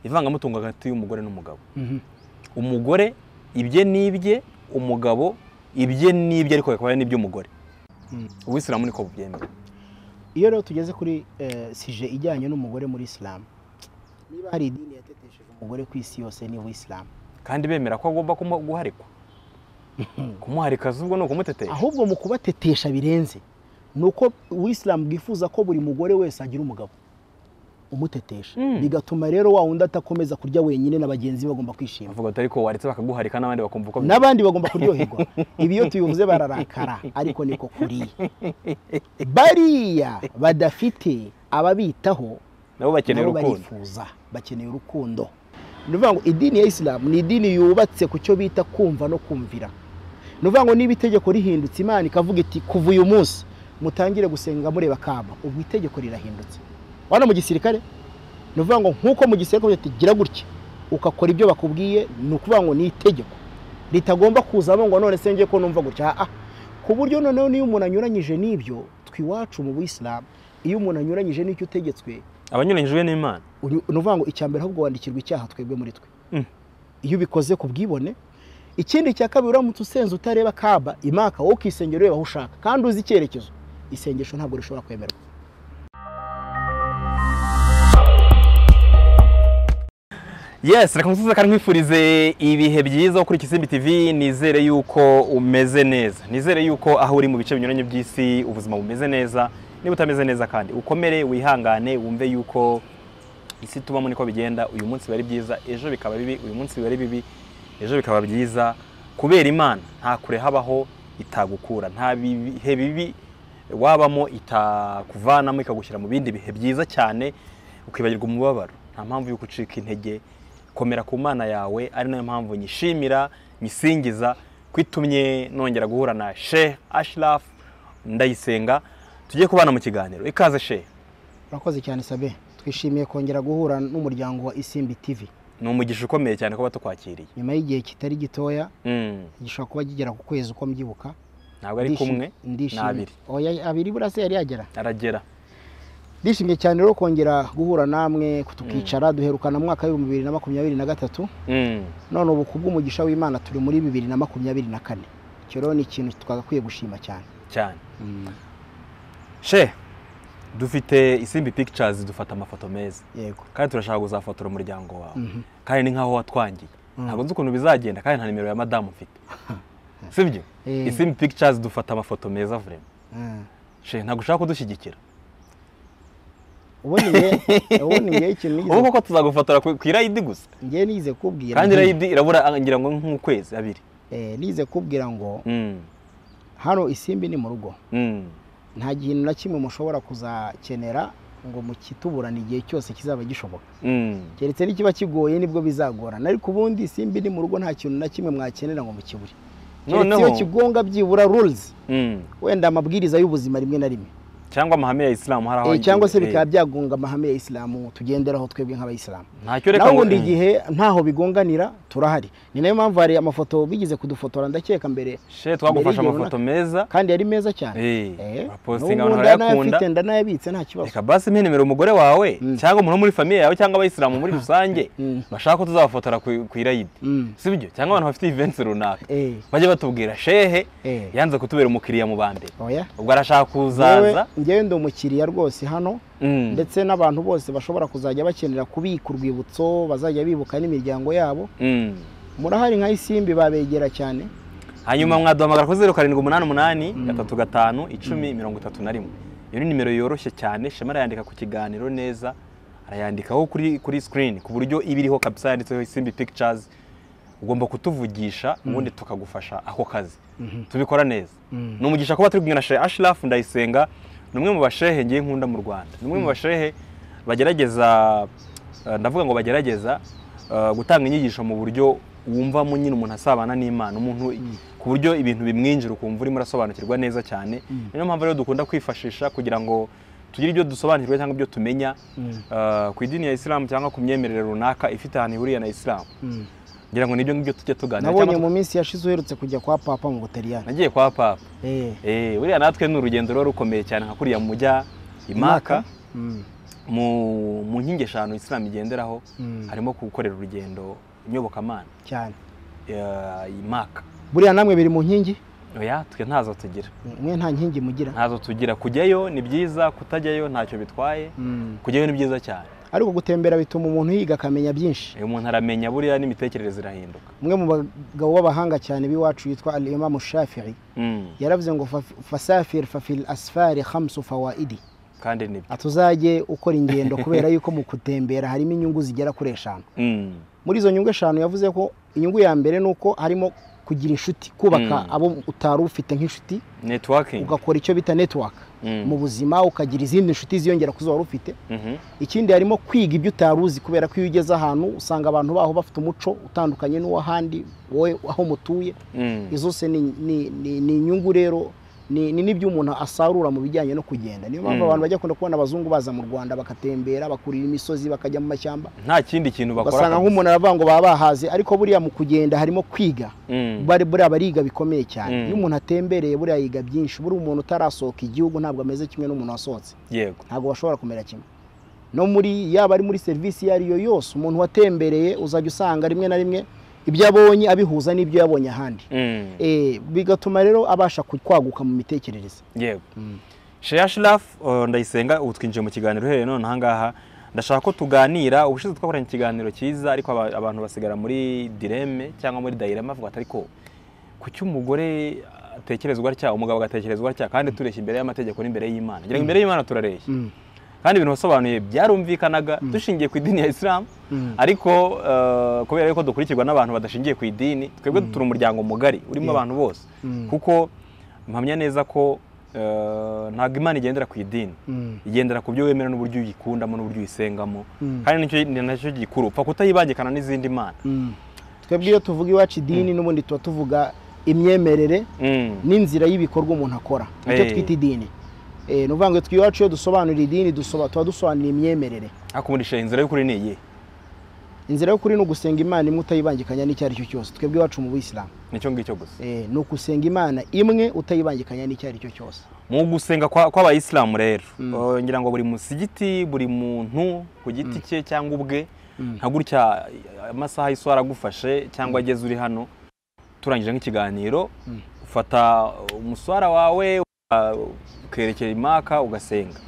ivangamutungo hagati y'umugore n'umugabo umugore ibye n'ibye umugabo ibye n'ibye ariko bikaba ari n'iby'umugore ubisilamu niko bubyemera iyo rero tugeze kuri sije ijyanye n'umugore muri isilamu niba hari idini yatetesheje umugore ku isi yose ni isilamu kandi bemera ko agomba guharikwa kumuharika ahubwo ni ukumutetesha ahubwo mu kubatetesha birenze ni uko uwisilamu bwifuza ko buri mugore wese agira umugabo umutetesha bigatuma rero wa wundi atakomeza kurya wenyine na bagenzi be bagomba kwishima bavuga ati ariko waretse bakaguharika n'abandi bakumva uko bimeze n'abandi bagomba kuryoherwa ibi iyo tubivuze bararakara ariko niko kuri bariya badafite ababitaho nabo bakeneye nabo urukundo barifuza bakeneye urukundo ni ukuvuga ngo idini ya isilamu ni idini yubatse ku cyo bita kumva no kumvira ni ukuvuga ngo niba itegeko rihindutse imana ikavuga iti kuva uyu munsi mutangire gusenga mureba kaba ubwo itegeko rirahindutse wana mu gisirikare ni ukuvuga ngo nk'uko mu gisirikare bavuga ati gira gutya ugakora ibyo bakubwiye ni ukuvuga ngo ni itegeko ritagomba kuzamo ngo none se njye ko numva gutya ah ku buryo noneho n'iyo umuntu anyuranyije n'ibyo twiwacu mu buyisilamu iyo umuntu anyuranyije n'icyo utegetswe abanyuranyijwe n'imana uri- ni ukuvuga ngo icya mbere ahubwo wandikirwa icyaha twebwe muri twe Mm. iyo ubikoze ku bwibone ikindi cya kabiri uramutse usenze utareba kaba imaka wowe ukisengera ureba aho ushaka kandi uzi icyerekezo isengesho ntabwo rishobora kwemerwa yes reka musozi kandi nkwifurize ibihe byiza wo kuri Kisimbi TV nizere yuko umeze neza nizere yuko aho uri mu bice binyuranye by'isi ubuzima bumeze neza niba utameze neza kandi ukomere wihangane wumve yuko isi tubamo niko bigenda uyu munsi biba ari byiza ejo bikaba bibi uyu munsi biba ari bibi ejo bikaba byiza kubera imana nta kure habaho itagukura nta bihe bibi wabamo itakuvanamo ikagushyira mu bindi bihe byiza cyane ukibagirwa umubabaro nta mpamvu yo gucika intege komera ku mana yawe ari nayo mpamvu nyishimira nyisingiza kwitumye nongera guhura na Sheikh Ashraf ndayisenga tujye kubana mu kiganiro ikaze Sheikh urakoze cyane sabe twishimiye kongera guhura n'umuryango wa isimbi tv ni umugisha ukomeye cyane kuba tukwakiriye nyuma y'igihe kitari gitoya Mm. gishobora kuba kigera ku kwezi uko mbyibuka ntabwo ari kumwe ni ndishimye abiri Oya, abiri buriya se yari yagera aragera ndishimye cyane rero kongera guhura namwe tukicara duherukana mu mwaka w'ibihumbi bibiri na makumyabiri na gatatu Mm. none ubu ku bw'umugisha w'imana turi muri bibiri na makumyabiri na kane icyo rero ni ikintu twagakwiye gushima cyane cyane she dufite isimbi pictures dufata amafoto meza yego kandi turashaka kuzafotora umuryango wawe Mhm. kandi ni nkaho watwangiye ntabwo nzi ukuntu bizagenda kandi nta nimero ya madamu mfite sibyo Eh. isimbi pictures dufata amafoto meza vraiment Ah. she ntabwo ushaka kudushyigikira ubundi nge- ubundi ngewe ikintu nigeze- ubu koko tuzagufotora ku ku irayidi gusa ngewe nize kubwira kandi nti- irayidi irabura ah, ngira ngo nk'ukwezi abiri eh, nize kubwira ngo Mm. hano isimbi ni mu rugo Mm. nta kintu na kimwe mushobora kuzakenera ngo mukituburane igihe cyose kizaba gishoboka Mm. keretse nikiba kigoye nibwo bizagorana ariko ubundi simbi ni mu rugo nta kintu na kimwe mwakenera ngo mukibure keretse iyo Noneho- kigonga byibura rules Mm. wenda amabwiriza y'ubuzima rimwe na rimwe cyangwa amahame ya isilamu hari aho Eh, cyangwa se agiye. bikaba byagonga amahame ya isilamu tugenderaho twebwe nk'abayisilamu ntacyo reka naho ngo- ubundi igihe ntaho bigonganira turahari ni nayo mpamvu hari amafoto bigeze kudufotora ndakeka mbere she twagufashe mbere y'igihe amafoto meza kandi yari meza cyane Eh, Eh, urapostinga, n'ubu abantu barayakunda. ndanayafite ndanayabitse nta kibazo reka basi mpenemere umugore wawe Mm. cyangwa umuntu wo muri famiye yawe cyangwa abayisilamu muri rusange Mm. bashaka ko tuzabafotora ku ku irayidi Mm. si byo cyangwa abantu bafite events runaka Eh, bajye batubwira shehe Eh. yanze kutubera umukiriya mu ba mbere oya ubwo arashaka Ngewe- kuzaza ngewe ndi umukiriya rwose hano Mm. ndetse n'abantu bose bashobora kuzajya bakenera kubika urwibutso bazajya bibuka n'imiryango yabo Mm. murahari nka isimbi babegera cyane hanyuma mwaduhamagara kuri zeru karindwi umunani umunani gatatu gatanu icumi mirongo itatu na rimwe iyo ni nimero yoroshye cyane shema arayandika ku kiganiro neza arayandikaho kuri kuri sikirini ku buryo iba iriho kabisa yanditseho isimbi pictures ugomba kutuvugisha ubundi tukagufasha ako kazi tubikora neza ni umugisha kuba turi kumwe na shehe ashirafu ndayisenga ni umwe mu bashehe ngiye nkunda mu rwanda ni umwe mu bashehe bagerageza eh, ndavuga ngo bagerageza eh, gutanga inyigisho mu buryo wumvamo nyine umuntu asabana n'imana umuntu ku buryo ibintu bimwinjira ukumva urimo urasobanukirwa neza cyane niyo mpamvu rero dukunda kwifashisha kugira ngo tugire ibyo dusobanukirwa cyangwa ibyo tumenya eh, ku idini ya isilamu cyangwa ku myemerere runaka ifite ahantu ihuriye na isilamu ngira ngo nibyo ngibyo tujye tuganira nabonye cyangwa mu minsi yashize uherutse kujya kwa papa mu butaliyani nagiye kwa papa Eh, Eh, buriya natwe ni urugendo ruba rukomeye cyane nka kuriya mujya imaka Mm. mu mu nkingi eshanu isilamu igenderaho Mm. harimo gukorera urugendo inyobokamana cyane eh, imaka buriya namwe biri mu nkingi oya twe ntazo tugira mwe nta nkingi mugira ntazo tugira kujyayo ni byiza kutajyayo ntacyo bitwaye Mm. kujyayo ni byiza cyane ariko gutembera bituma umuntu yiga akamenya byinshi iyo umuntu aramenya buriya n'imitekerereze irahinduka umwe mu bagabo b'abahanga cyane b'iwacu yitwa al imamu shafii Mm, yaravuze ngo "Fa- fasafir fafil asfari khamsu fawaidi kandi ni byo atuzajye ukora ingendo kubera yuko mu gutembera harimo inyungu zigera kuri eshanu Mm, muri izo nyungu eshanu yavuze ko inyungu ya mbere ni uko harimo kugira inshuti kubaka Mm. abo utari ufite nk'inshuti networking ugakora icyo bita network Mm, mu buzima ukagira izindi nshuti ziyongera ku zo wari ufite mhm, ikindi harimo kwiga ibyo utari uzi kubera ko iyo ugeze ahantu usanga abantu baho bafite umuco utandukanye n'uw'ahandi wowe aho mutuye mm. izo se ni, ni, ni, ni inyungu rero ni, ni n'ibyo umuntu asarura mu bijyanye no kugenda niyo mpamvu Mm. abantu bajya kunda kubona abazungu baza mu rwanda bakatembera bakurira imisozi bakajya mu mashyamba nta kindi kintu bakora ugasanga nk'umuntu aravuga ngo baba bahaze ariko buriya mu kugenda harimo kwiga Mm, bari buriya bariga bikomeye cyane Mm. iyo umuntu atembereye buriya yiga byinshi buriya umuntu utarasohoka igihugu ntabwo ameze kimwe n'umuntu wasohotse yego ntabwo bashobora kumera kimwe no muri yaba ari muri serivisi iyo ari yo yose umuntu watembereye uzajya usanga rimwe na rimwe ibyo abonye abihuza n'ibyo yabonye ahandi Mm, Eh, bigatuma rero abasha ku- kwaguka mu mitekerereze yego Sheya Shiraf uh, ndayisenga ubu twinjiye mu kiganiro uhereye none aha ngaha ndashaka ko tuganira ubushize twakoranye ikiganiro cyiza ariko aba- abantu basigara muri direme cyangwa muri dayirema bavuga ati ariko kuki umugore atekerezwa atya umugabo agatekerezwa atya kandi tureshya imbere y'amategeko n'imbere y'Imana ngira ngo imbere y'Imana turareshya kandi ibintu wasobanuye byarumvikanaga dushingiye ku idini ya Islam Mm. ariko uh, kubera yuko dukurikirwa n'abantu badashingiye ku idini twebwe turi umuryango mugari urimo Yeah. abantu bose Mm. kuko mpamya neza ko uh, ntabwo imana igendera ku idini igendera ku byo wemera n'uburyo uyikundamo n'uburyo uyisengamo Mm. kandi nicyo ni nacyo gikuru upfa kutayibangikana n'izindi mana twebwe iyo tuvuga iwacu idini n'ubundi tuba tuvuga imyemerere Mm. n'inzira y'ibikorwa umuntu akora nicyo Eh. twita idini Eh, ni ukuvuga ngo twe iwacu iyo dusobanura idini dusoba- tuba dusobanura imyemerere ariko muri shehe inzira y'ukuri ni iyihe inzira y'ukuri ni ugusenga imana imwe utayibangikanya n'icyo ari cyo cyose twebwe iwacu mu buyisilamu nicyo ngicyo gusa Eh, ni ugusenga imana imwe utayibangikanya n'icyo ari cyo cyose mu gusenga kwa- kw'abayisilamu rero Uh, ngira ngo buri musigiti buri muntu ku giti cye cyangwa ubwe nka gutya amasaha y'iswara agufashe cyangwa ageze uri hano turangije nk'ikiganiro ufata umuswara wawe uh, ukerekera imaka ugasenga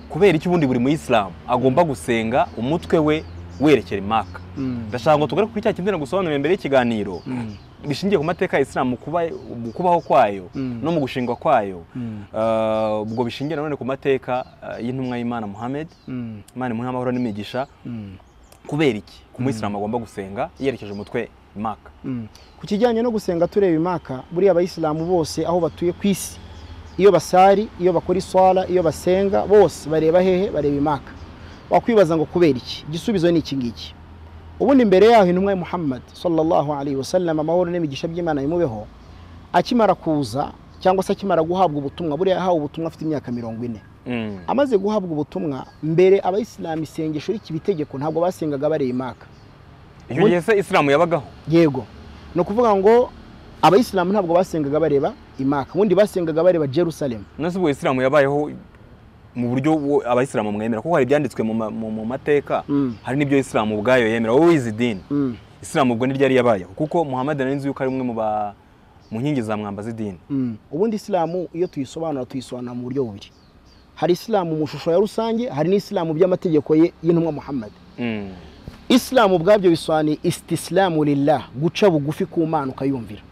kubera iki ubundi buri muyisilamu agomba gusenga umutwe we werekera imaka ndashaka ngo tugaruke kuri cya kintu nagusobanurira mbere y'ikiganiro bishingiye ku mateka ya isilamu kuba- mu kubaho kwayo Mm. no mu gushingwa kwayo Mm. Uh, ubwo bishingiye nanone ku mateka uh, y'intumwa y'imana muhammad Mm. imana imuha amahoro n'imigisha Mm. kubera iki ku muyisilamu agomba gusenga yerekeje umutwe imaka Mm. ku kijyanye no gusenga tureba imaka buriya abayisilamu bose aho batuye ku isi iyo basari iyo bakora iswara iyo basenga bose bareba hehe bareba imaka wakwibaza ngo kubera iki igisubizo ni iki ngiki ubundi imbere yaho intumwa ya muhammad sallallahu alaihi wasallam amahoro n'imigisha by'imana bimubeho akimara kuza cyangwa se akimara guhabwa ubutumwa buriya yahawe ubutumwa afite imyaka mirongo ine Mm. amaze guhabwa ubutumwa mbere abayisilamu isengesho rikiba itegeko ntabwo basengaga bareba imaka icyo gihe se isilamu yabagaho yego ni ukuvuga ngo abayisilamu ntabwo basengaga bareba imaka ubundi basengaga bareba jerusalemu nose ubwo isilamu yabayeho mu buryo wo- abayisilamu mwemera kuko hari ibyanditswe mu ma- mu- mu mateka Mm. hari n'ibyo isilamu ubwayo yemera wowe wize idini Mm, isilamu ubwo niryo yari yabayeho kuko muhammad nari nzi yuko ari umwe mu ba mu nkingi za mwamba z'idini mm. ubundi isilamu iyo tuyisobanura tuyisobanura mu buryo bubiri hari isilamu mu shusho ya rusange hari n'isilamu by'amategeko ye y'intumwa muhammad Mm. isilamu ubwabyo bisobanuye istisilamu lillah guca bugufi ku mana ukayumvira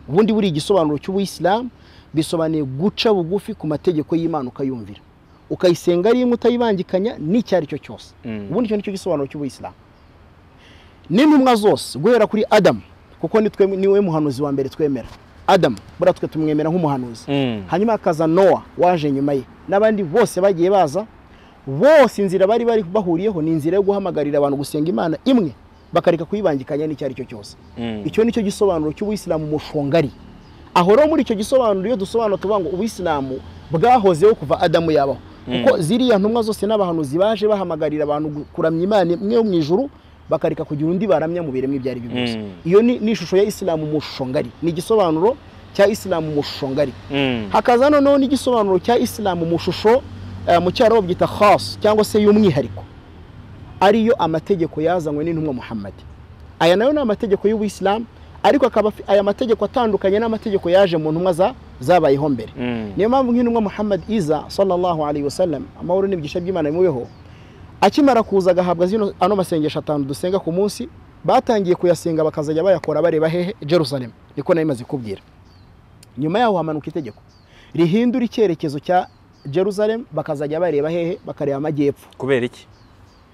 ubundi buri igisobanuro cy'ubuyisilamu bisobanuye guca bugufi ku mategeko y'imana ukayumvira ukayisenga ari imwe utayibangikanya n'icyo ari cyo cyose Mm. ubundi icyo nicyo gisobanuro cy'ubuyisilamu n'intumwa zose guhera kuri adamu kuko ni twe- ni we muhanuzi wa mbere twemera adamu buriya twe tumwemera nk'umuhanuzi Mm. hanyuma hakaza nowa waje nyuma ye n'abandi bose bagiye baza bose inzira bari bari bahuriyeho ni inzira yo guhamagarira abantu gusenga imana imwe bakareka kuyibangikanya n'icyo ari cyo cyose Mm. icyo ni cyo gisobanuro cy'ubuyisilamu mushongari aho rero muri icyo gisobanuro iyo dusobanura tuvuga ngo ubuyisilamu bwahozeho kuva adamu yabaho kuko ziriya ntumwa zose n'abahanuzi baje bahamagarira abantu gu- kuramya imana imwe yo mu ijuru bakareka kugira undi baramya mu biremwa ibyo ari byo byose Mm. iyo ni ni ishusho ya isilamu mushongari ni igisobanuro cya isilamu mushongari Mm. hakaza noneho n'igisobanuro cya isilamu mu shusho eh, mu cyarabu byita khas cyangwa se y'umwihariko ariyo amategeko yazanywe n'intumwa Muhammad aya nayo ni amategeko y'ubuyisilamu ariko akaba afi- aya mategeko atandukanye n'amategeko yaje mu ntumwa za- zabayeho mbere Mm. niyo mpamvu nk'intumwa Muhammad iza sallallahu alayhi wasallam amahoro n'ibyigisho by'Imana bimubeho akimara kuza agahabwa zino ano masengesho atanu dusenga ku munsi batangiye kuyasenga bakazajya bayakora bareba hehe Jerusalem niko nari maze kubwira nyuma yaho hamanuka itegeko rihindura icyerekezo cya Jerusalem bakazajya bareba hehe bakareba amajyepfo kubera iki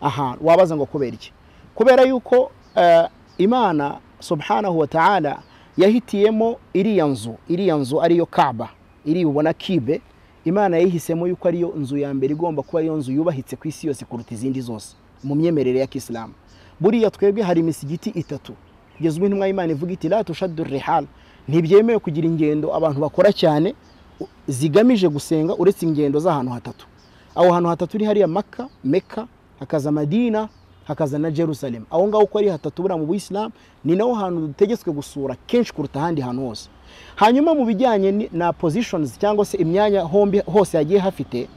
aha wabaza ngo kubera iki kubera yuko eh, imana subhanahu wa ta'ala yahitiyemo iriya nzu iriya nzu ariyo kaba iri ubona kibe imana yayihisemo yuko ariyo nzu ya mbere igomba kuba ariyo nzu yubahitse ku isi yose kuruta izindi zose mu myemerere ya kisilamu buriya twebwe hari imisigiti itatu kugeza ubu intumwa y'imana ivuga iti la tushaddu rihal ntibyemewe kugira ingendo abantu bakora cyane u- zigamije gusenga uretse ingendo z'ahantu hatatu aho hantu hatatu ni hariya maka meka hakaza madina hakaza na jerusalem aho ngaho uko ari hatatu buriya mu buyisilamu ni naho hantu dutegetswe gusura kenshi kuruta ahandi hantu hose hanyuma mu bijyanye ni- na positions cyangwa se imyanya hombi hose hagiye hafite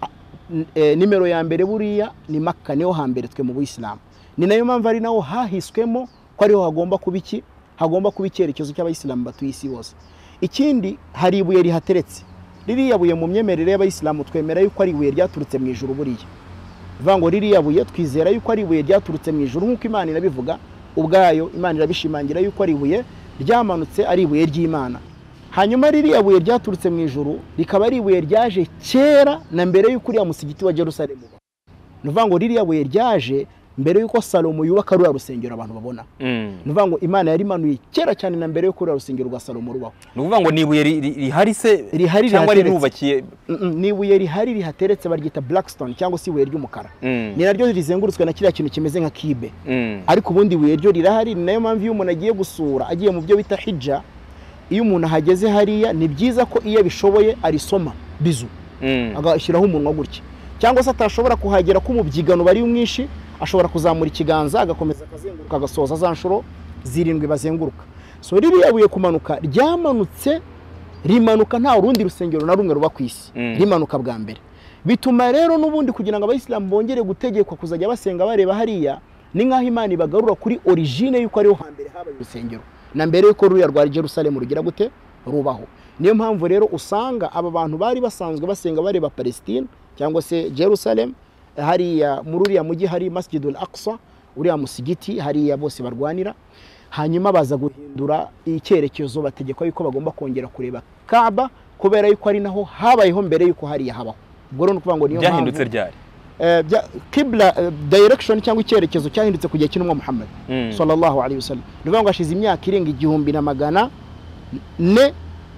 a- n- eh, nimero ya mbere buriya ni maka niho hambere twe mu buyisilamu ni nayo mpamvu ari naho hahiswemo ko ariho hagomba kuba iki hagomba kuba icyerekezo cy'abayisilamu batuye isi bose ikindi hari ibuye rihateretse ririya buye mu myemerere y'abayisilamu twemera yuko ari ibuye ryaturutse mu ijuru buriya bivuga ngo ririya buye twizera yuko ari ibuye ryaturutse mu ijuru nk'uko imana irabivuga ubwayo imana irabishimangira yuko ari ibuye ryamanutse ari ibuye ry'imana hanyuma ririya buye ryaturutse mu ijuru rikaba ari ibuye ryaje kera na mbere y'uko uriya musigiti wa jerusalemu ubaho. ni ukuvuga ngo ririya buye ryaje mbere y'uko salomo yubaka ruriya rusengero abantu babona Mm. ni ukuvuga ngo imana yarimanuye kera cyane na mbere y'uko ruriya rusengero rwa salomo rubaho ni ukuvuga ngo ni ibuye ri- ri- rihari se Rihari cyangwa rirateretse. rirubakiye Mm, mm, ni ibuye rihari rihateretse baryita blackstone cyangwa se ibuye ry'umukara Mm. ni naryo rizengurutswe na kiriya kintu kimeze nka kibe Mm. ariko ubundi ibuye ryo rirahari ni nayo mpamvu iyo umuntu agiye gusura agiye mu byo bita hija iyo umuntu ahageze hariya ni byiza ko iyo abishoboye arisoma bizu Mm. agashyiraho umunwa gutya cyangwa se atashobora kuhagera ko umubyigano uba ari mwinshi ashobora kuzamura ikiganza agakomeza akazenguruka agasoza za nshuro zirindwi bazenguruka so ririya buye kumanuka ryamanutse rimanuka nta rundi rusengero na rumwe ruba ku isi Mm. rimanuka bwa mbere bituma rero n'ubundi kugira ngo abayisilamu bongere gutegekwa kuzajya basenga bareba hariya ni nk'aho imana ibagarura kuri origine y'uko ariho hambere habaye urusengero na mbere y'uko ruriya rwa jerusalemu rugira gute rubaho niyo mpamvu rero usanga aba bantu bari basanzwe basenga bareba palestine cyangwa se jerusalemu hariya muri uriya mujyi hari masjidul aqsa uriya musigiti hariya bose barwanira hanyuma baza guhindura icyerekezo bategekwa yuko bagomba kongera kureba kaba kubera yuko ari naho habayeho mbere yuko hariya habaho ubwo rero ni ukuvuga ngo niyo byahindutse mpamvu ryari eh, bya- kibla eh, direction cyangwa icyerekezo cyahindutse ku gihe cy'intumwa muhammad Mm. sallallahu alayhi wasallam ni ukuvuga ngo hashize imyaka irenga igihumbi na magana ne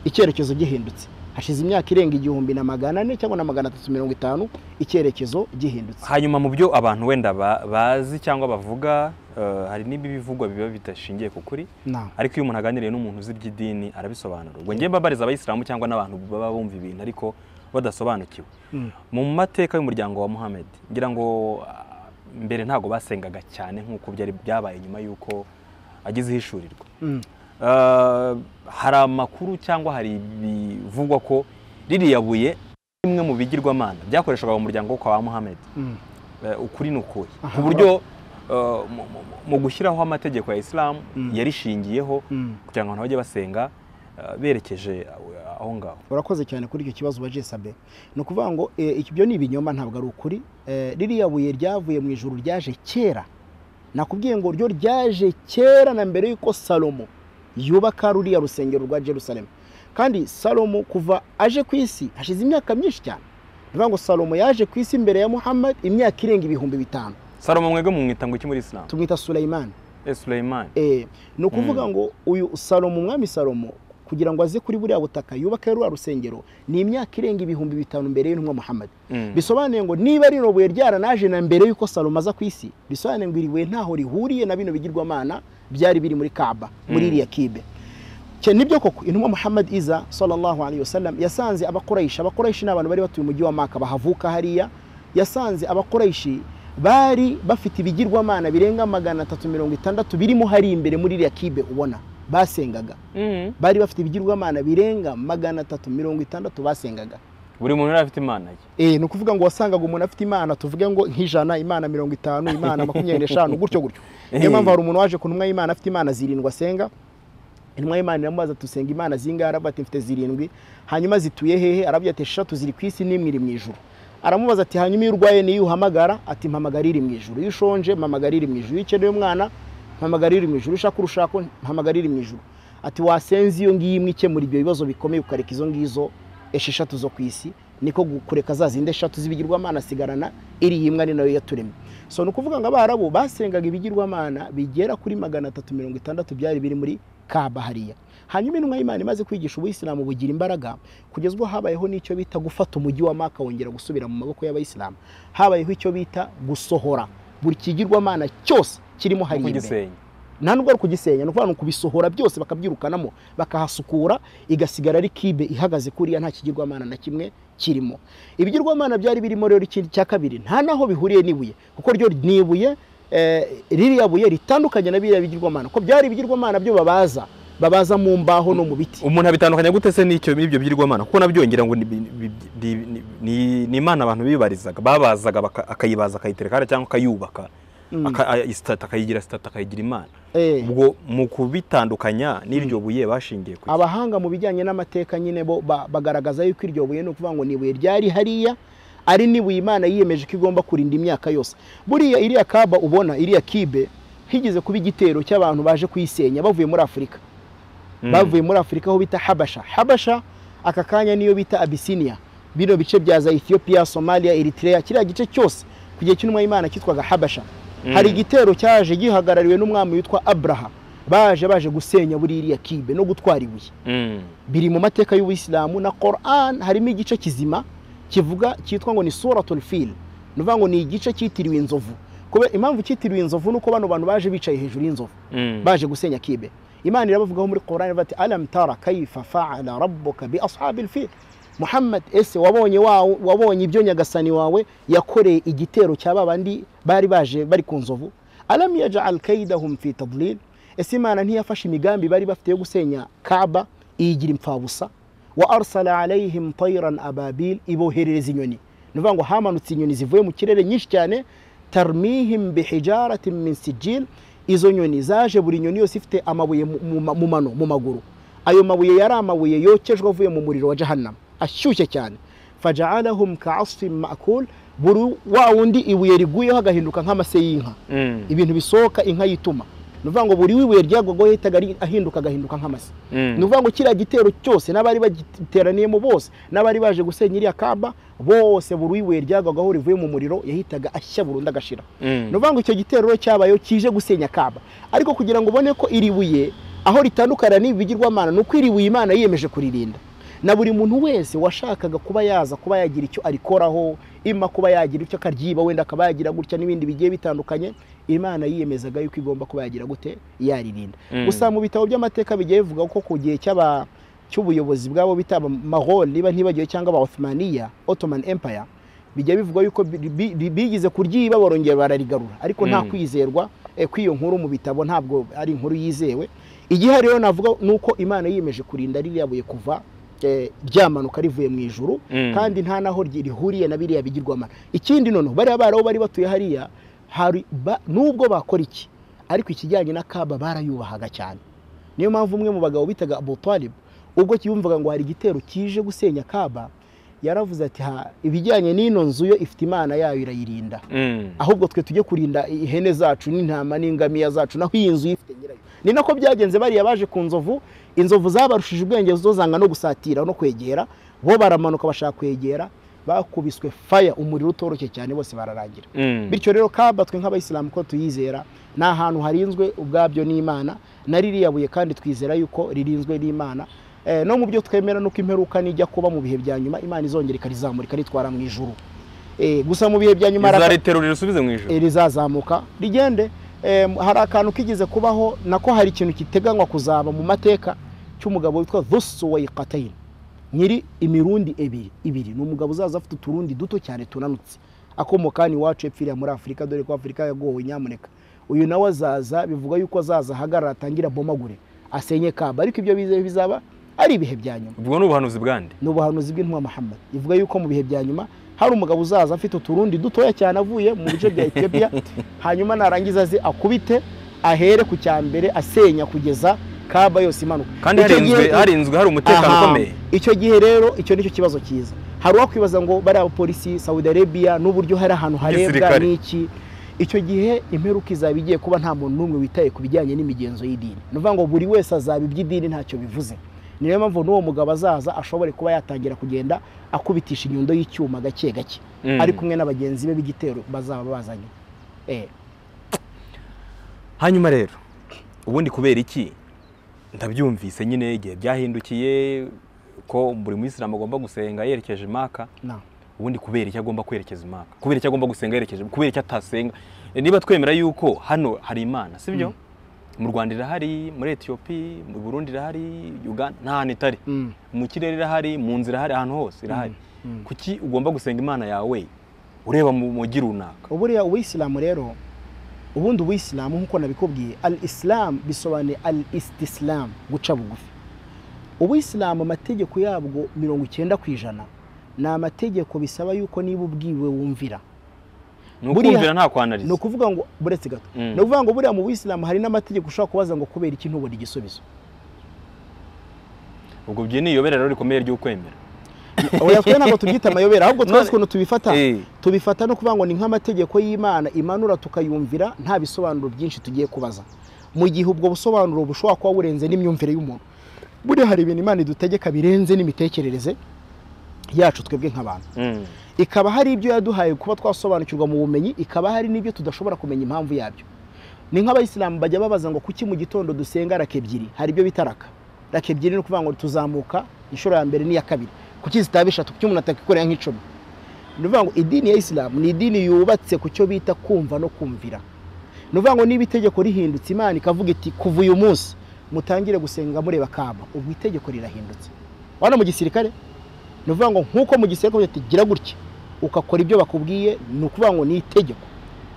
icyerekezo gihindutse hashize imyaka irenga igihumbi na magana ane cyangwa na magana atatu mirongo itanu icyerekezo gihindutse hanyuma mu byo abantu wenda ba- bazi cyangwa bavuga eh, hari n'ibivugwa biba bidashingiye ku kuri naam ariko iyo umuntu aganiriye n'umuntu uzi iby'idini arabisobanura ubwo njye mbabariza abayisilamu cyangwa n'abantu baba bumva ibintu ariko badasobanukiwe Mm. mu mateka y'umuryango wa muhammed ngira ngo ah, mbere ntabwo basengaga cyane nk'uko byari byabaye nyuma y'uko agize ihishurirwa Mm. Eh, hari amakuru cyangwa hari ibivugwa ko ririya buye rimwe mu bigirwamana byakoreshwaga mu muryango wo kwa muhammed Mm. Eh, ukuri ni ukuhe Aha. ku buryo eh, mu- mu- mu gushyiraho amategeko ya isilamu Mm. yarishingiyeho Mm. kugira ngo abantu bajye basenga eh, berekeje aho ngaho urakoze cyane kuri icyo kibazo baje sabe ni ukuvuga ngo eh, ibyo ni ibinyoma ntabwo ari ukuri Eh, ririya buye ryavuye mu ijuru ryaje kera nakubwiye ngo ryo ryaje kera na mbere y'uko salomo yubaka ruriya rusengero rwa jerusalemu kandi salomo kuva aje ku isi hashize imyaka myinshi cyane ni ukuvuga ngo salomo yaje ku isi mbere ya muhammad imyaka irenga ibihumbi bitanu salomo mwebwe mumwita ngo iki muri isilamu tumwita suleyimani Eh, suleyimani Eh, ni ukuvuga Mm. ngo uyu salomo umwami salomo kugira ngo aze kuri buriya butaka yubake ruriya rusengero ni imyaka irenga ibihumbi bitanu mbere y'intumwa muhammad Mm. bisobanuye ngo niba rino buye ryaranaje na mbere y'uko salomo aza ku isi bisobanuye ngo iri buye ntaho rihuriye na bino bigirwamana byari biri muri kaba muri Mm. iriya kibe Cye- nibyo koko intumwa muhammad iza sallallahu alayhi wasallam yasanze abakoresha abakoresha ni abantu bari batuye umujyi wa maka bahavuka hariya yasanze abakoresha bari bafite ibigirwamana birenga magana atatu mirongo itandatu birimo hari imbere muri iriya kibe ubona basengaga Mm. bari bafite ibigirwamana birenga magana atatu mirongo itandatu basengaga buri muntu yari afite imana ye Eh, ni ukuvuga ngo wasangaga umuntu afite imana tuvuge ngo nk'ijana imana mirongo itanu imana makumyabiri n'eshanu gutyo gutyo niyo mpamvu hari umuntu waje ku ntumwa y'imana afite imana zirindwi asenga intumwa y'imana iramubaza ati usenga imana zingahe aravuga ati mfite zirindwi hanyuma zituye hehe aravuga ati eshatu ziri ku isi n'imwe iri mu ijuru aramubaza ati hanyuma iyo urwaye niyo uhamagara ati mpamagara iri mu ijuru iyo ushonje mpamagara iri mu ijuru iyo ukeneye umwana mpamagara iri mu ijuru iyo ushaka urushako mpamagara iri mu ijuru ati wasenze iyo ngiyo imwe ikemura ibyo bibazo bikomeye ukareka izo ngizo esheshatu zo ku isi niko kureka za zindi eshatu z'ibigirwamana asigarana iri imwe ari nayo yaturemye so ni ukuvuga ngo abarabu basengaga ibigirwamana bigera kuri magana atatu mirongo itandatu byari biri muri kabahariya hanyuma intumwa y'imana imaze kwigisha ubuyisilamu bugira imbaraga kugeza ubwo habayeho n'icyo bita gufata umujyi wa maka wongera gusubira mu maboko y'abayisilamu habayeho icyo bita gusohora buri kigirwamana cyose kirimo no hari imbere kugisenya nta nubwo ari ukugisenya ni ukuvuga ni ukubisohora byose bakabyirukanamo bakahasukura igasigara ari kibe ihagaze kuriya nta kigirwamana na kimwe kirimo ibigirwamana byari birimo rero ikindi cya kabiri nta n'aho bihuriye n'ibuye kuko ryo ni ibuye eh, ririya buye ritandukanye na biriya bigirwamana kuko byari ibigirwamana byo babaza babaza mu mbaho no mu biti umuntu abitandukanya gute se n'icyo n'ibyo byirwamana kuko nabyongera ngo ni- bi- bi- di- ni- ni- ni imana abantu bibarizaga babazaga baka- akayibaza akayitereka hariya cyangwa akayubaka aka- a- isitati, akayigira sitati akayigira imana Eh. ubwo mu kubitandukanya n'iryo buye bashingiye ku iki? abahanga mu bijyanye n'amateka nyine bo ba- bagaragaza yuko iryo buye ni ukuvuga ngo ni ibuye ryari hariya ari n'ibuye imana yiyemeje ko igomba kurinda imyaka yose buriya iriya kaba ubona iriya kibe higeze kuba igitero cy'abantu baje kuyisenya bavuye muri afurika Mm. bavuye muri afurika aho bita habasha habasha aka kanya niyo bita abisinia bino bice bya za ethiopia somalia eritrea kiriya gice cyose ku gihe cy'intumwa y'imana cyitwaga habasha Mm. hari igitero cyaje gihagarariwe n'umwami witwa abraha baje baje gusenya buriya iriya kibe no gutwara ibuye Mm. biri mu mateka y'ubuyisilamu na Quran harimo igice kizima kivuga cyitwa ngo ni suratul fil ni ukuvuga ngo ni igice cyitiriwe inzovu kubera impamvu cyitiriwe inzovu ni uko bano bantu baje bicaye hejuru y'inzovu Mm. baje gusenya kibe imana irabavugaho muri Quran iravuga ati alam tara kaifa fa'ala rabbuka bi ashabil fil muhammad ese wabonye wawe wabonye ibyo nyagasani wawe yakoreye igitero cya babandi bari baje bari ku nzovu alam yaj'al kaidahum fi tadlil ese imana ntiyafashe imigambi bari bafite yo gusenya kaba iyigira impfabusa wa arsala alayhim tayran ababil iboherereza inyoni ni ukuvuga ngo hamanutse inyoni zivuye mu kirere nyinshi cyane tarmihim bihijaratin min sijil izo nyoni zaje buri nyoni yose ifite amabuye mu- mu ma- mu mano mu maguru ayo mabuye yari amabuye yokejwe avuye mu muriro wa jahannama ashyushye cyane fajaalahum kaasfin makul buri wa wundi ibuye riguyeho agahinduka nk'amase y'inka Mm. ibintu bisohoka inka yituma ni ukuvuga ngo buri w'ibuye ryagwagaho yahitaga ari- ahinduka agahinduka nk'amase Mm. ni ukuvuga ngo kiriya gitero cyose n'abari bagiteraniyemo bose n'abari baje gusenya iriya kamba bose buri w'ibuye ryagwagaho rivuye mu muriro yahitaga ashya burundu agashira Mm. ni ukuvuga ngo icyo gitero rero cyabayeho kije gusenya kamba ariko kugira ngo ubone ko iri buye aho ritandukana n'ibi bigirwamana ni uko iri buye imana yiyemeje kuririnda na buri muntu wese washakaga kuba yaza kuba yagira icyo arikoraho ima kuba yagira icyo akaryiba wenda akaba yagira gutya n'ibindi bigiye bitandukanye imana yiyemezaga yuko igomba kuba yagira gute yaririnda Mm. gusa mu bitabo by'amateka bigiye bivuga ko ku gihe cy'aba cy'ubuyobozi bwabo bita amahoro niba ntibagiwe cyangwa aba Ottomania Ottoman Empire bijya bivuga yuko bi- bi- bi- bigize kuryiba barongera bararigarura ariko nta Mm. kwizerwa eh, kw'iyo nkuru mu bitabo ntabwo ari inkuru yizewe igihari rero navuga ni uko imana yiyemeje kurinda ririya buye kuva eh, ryamanuka rivuye mu ijuru Mm. kandi nta naho ryi- rihuriye na biriya bigirwamana ikindi noneho bariya baraho bari batuye hariya hari ba- nubwo bakora iki ariko ikijyanye na kaba barayubahaga cyane niyo mpamvu umwe mu bagabo bitaga abu talib ubwo yumvaga ngo hari igitero kije gusenya kaba yaravuze ati ha ibijyanye n'ino nzu yo ifite imana yayo irayirinda Mm. ahubwo twe tujye kurinda ihene zacu n'intama n'ingamiya zacu naho iyi nzu ifite nyirayo ni nako byagenze bariya baje ku nzovu inzovu zabarushije ubwenge zo zanga no gusatira no kwegera bo baramanuka bashaka kwegera bakubiswe faya umuriro utoroshye cyane bose bararangira Mm. bityo rero kaba twe nk'abayisilamu ko tuyizera ni ahantu harinzwe ubwabyo n'imana na ririya buye kandi twizera yuko ririnzwe n'imana Eh, no mu byo twemera nuko imperuka nijya kuba mu bihe bya nyuma imana izongera ikarizamurika ritwara mu ijuru Eh, gusa mu bihe bya nyuma hari aka- izariterura irisubize mu ijoro Eh, rizazamuka rigende Eh, hari akantu kigeze kubaho nako hari ikintu kiteganywa kuzaba mu mateka cy'umugabo witwa dhusuwayiqatayin nyiri imirundi ebiri ibiri ni umugabo uzaza afite uturundi duto cyane tunanutse akomoka hano iwacu epfiriya muri afurika dore ko afurika yagowe nyamuneka uyu nawe azaza bivuga yuko azaza ahagarara atangire abomagure asenye kamba ariko ibyo bize- bizaba ari ibihe bya nyuma ubwo ni ubuhanuzi bwande ni ubuhanuzi bw'intumwa Muhammad ivuga yuko mu bihe bya nyuma hari umugabo uzaza afite uturundi dutoya cyane avuye mu bice bya Ethiopia hanyuma narangiza aze akubite ahere ku cya mbere asenya kugeza kaba yose imanuka kandi Icyo harinzwe gihe- harinzwe hari umutekano Aha. ukomeye icyo gihe rero icyo nicyo kibazo cyiza hari uwakwibaza ngo bariya abapolisi Saudi Arabia n'uburyo hari ahantu harebwa Gisirikare. n'iki icyo gihe imperuka izaba igiye kuba nta muntu n'umwe witaye ku bijyanye n'imigenzo y'idini ni ukuvuga ngo buri wese azaba iby'idini ntacyo bivuze niyo mpamvu n'uwo mugabo azaza ashobore kuba yatangira kugenda akubitisha inyundo y'icyuma gake gake Mm. ari kumwe na bagenzi be b'igitero bazaba bazanye Eh, hanyuma rero ubundi kubera iki ndabyumvise nyine igihe byahindukiye ko buri muyisilamu agomba gusenga yerekeje imaka na ubundi kubera icyo agomba kwerekeza imaka kubera icyo agomba gusenga yerekeje kubera icyo atasenga niba twemera yuko hano hari imana sibyo mu rwanda irahari muri etiyopi mu burundi irahari uganda nta hantu itari Mm, mu kirere irahari mu nzira irahari ahantu hose irahari mm. kuki ugomba gusenga imana yawe ureba mu mujyi runaka uburiya ubuyisilamu rero ubundi ubuyisilamu nk'uko nabikubwiye al isilamu bisobanuye al istisilamu guca bugufi ubuyisilamu amategeko yabwo mirongo icyenda ku ijana ni amategeko bisaba yuko niba ubwiwe wumvira ni Buriya- ukumvira nta ni kwanariza ukuvuga ngo buretse gato Mm. ni ukuvuga ngo buriya mu buyisilamu hari n'amategeko ushobora kubaza ngo kubera iki ntubona igisubizo ubwo byo ni iyoberero rikomeye ry'ukwemera oya twe ntabwo tubyita amayobera ahubwo None- twese ukuntu tubifata Eh. tubifata no kuvuga ngo ni nk'amategeko y'imana imanura tukayumvira nta bisobanuro byinshi tugiye kubaza mu gihe ubwo busobanuro bushobora kuba burenze n'imyumvire y'umuntu buriya hari ibintu imana idutegeka birenze n'imitekerereze yacu twebwe nk'abantu Mm. ikaba hari ibyo yaduhaye kuba twasobanukirwa mu bumenyi ikaba hari n'ibyo tudashobora kumenya impamvu yabyo ni nk'abayisilamu bajya babaza ngo kuki mu gitondo dusenga raka ebyiri hari ibyo bita raka raka ebyiri ni ukuvuga ngo tuzamuka inshuro ya mbere n'iya kabiri kuki zitaba eshatu kuki umuntu atakikorera nk'icumi ni ukuvuga ngo idini ya isilamu ni idini yubatse ku cyo bita kumva no kumvira ni ukuvuga ngo niba itegeko rihindutse imana ikavuga iti kuva uyu munsi mutangire gusenga mureba kaba ubwo itegeko rirahindutse wana mu gisirikare ni ukuvuga ngo nk'uko mu gisirikare bavuga ati gira gutya ukakora ibyo bakubwiye ni ukuvuga ngo ni itegeko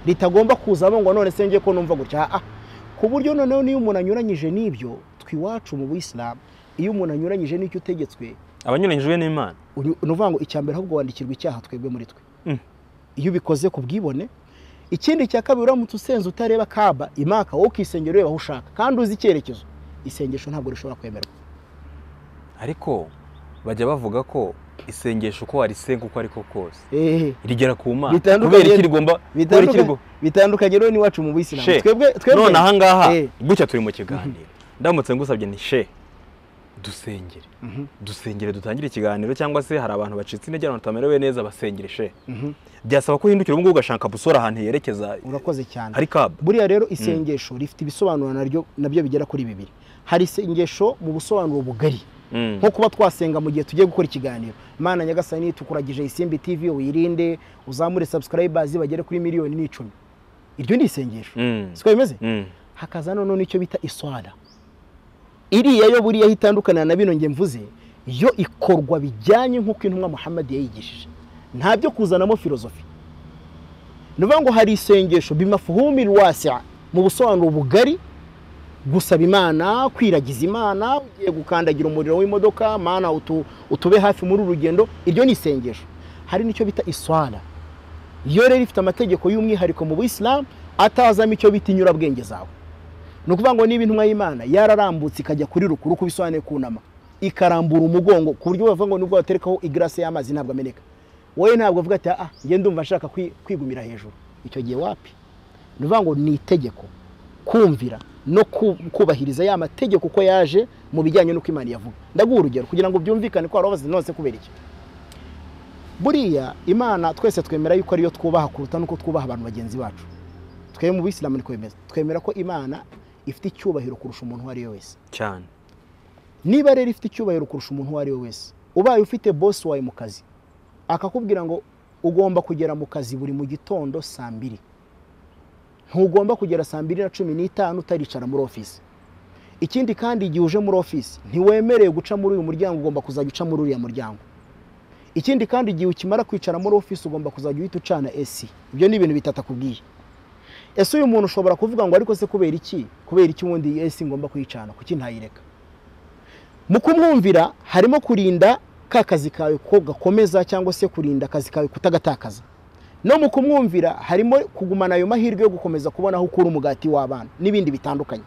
ritagomba kuzamo ngo none se njye ko numva gutya ah ku buryo noneho niyo umuntu anyuranyije n'ibyo twiwacu mu buyisilamu iyo umuntu anyuranyije n'icyo utegetswe abanyuranyijwe n'imana uri- ni ukuvuga ngo icya mbere ahubwo wandikirwa icyaha twebwe muri twe Mm. iyo ubikoze ku bwibone ikindi cya kabiri uramutse usenze utareba kaba imaka wowe ukisengera ureba aho ushaka kandi uzi icyerekezo isengesho ntabwo rishobora kwemerwa ariko bajya bavuga ko isengesho uko warisenga uko ariko kose ehehe rigera ku mana Bitandukanye- kubera iki rigomba kubera iki rigomba bitandukanye rero n'iwacu mu buyisilamu She, twebwe twebwe none aha ngaha Eh. gutya turi mu kiganiro ndamutse ngusabye ni she dusengere Mhm, dusengere dutangire ikiganiro cyangwa se hari abantu bacitse intege abantu batamerewe neza basengere she mhm. byasaba ko uhindukira ubu ngubu ugashaka busora ahantu yerekeza urakoze cyane hari kabu buriya rero isengesho rifite ibisobanuro naryo nabyo bigera kuri bibiri hari isengesho mu busobanuro bugari Mm. nko kuba twasenga mu gihe tugiye gukora ikiganiro mana nyagasani tukuragije isimbi tv wirinde uzamure subscribers bagere kuri miliyoni n'icumi iryo ni isengesho Mm. siko bimeze Mm. hakaza noneho n'icyo bita iswara iriya yo buriya aho itandukana na bino nge mvuze yo ikorwa bijyanye nk'uko intumwa muhammad yayigishije nta byo kuzanamo filozofi ni ukuvuga ngo hari isengesho bimafuhumil wasiya mu busobanuro bugari gusaba imana kwiragiza imana ugiye gukandagira umuriro w'imodoka mana utu- utube hafi muri uru rugendo iryo ni isengesho hari n'icyo bita iswara yo rero ifite amategeko y'umwihariko mu buyisilamu atazamo icyo bita inyurabwenge zawe ni ukuvuga ngo niba intumwa y'imana yararambutse ikajya kuri rukuru uko bisobanuye kunama ikarambura umugongo ku buryo bavuga ngo nubwo waterekaho igarase y'amazi ntabwo ameneka wowe ntabwo uvuga ati ah njye ndumva nshaka kwi- kwigumira hejuru icyo gihe wapi ni ukuvuga ngo ni itegeko kumvira no ku- kubahiriza ya mategeko uko yaje mu bijyanye n'uko imana yavuga ndaguha urugero kugira ngo byumvikane ko warobaze nose kubera iki buriya imana twese twemera yuko ariyo twubaha kuruta n'uko twubaha abantu bagenzi bacu twebwe mu bisilamu niko bimeze twemera ko imana ifite icyubahiro kurusha umuntu uwo ari we wese cyane niba rero ifite icyubahiro kurusha umuntu uwo ari we wese ubaye ufite bosi wawe mu kazi akakubwira ngo ugomba kugera mu kazi buri mu gitondo saa mbiri ntugomba kugera saa mbiri na cumi n'itanu utaricara muri ofisi ikindi kandi igihe uje muri ofisi ntiwemerewe guca muri uyu muryango ugomba kuzajya uca muri uriya muryango ikindi kandi igihe ukimara kwicara muri ofisi ugomba kuzajya uhita ucana esi ibyo ni ibintu bitatu akubwiye ese uyu muntu ushobora kuvuga ngo ariko se kubera iki kubera iki ubundi esi ngomba kuyicana kuki ntayireka mu kumwumvira harimo kurinda ka kazi kawe ko gakomeza cyangwa se kurinda akazi kawe kutagatakaza no mu kumwumvira harimo kugumana ayo mahirwe yo gukomeza kubona aho ukura umugati w'abana n'ibindi bitandukanye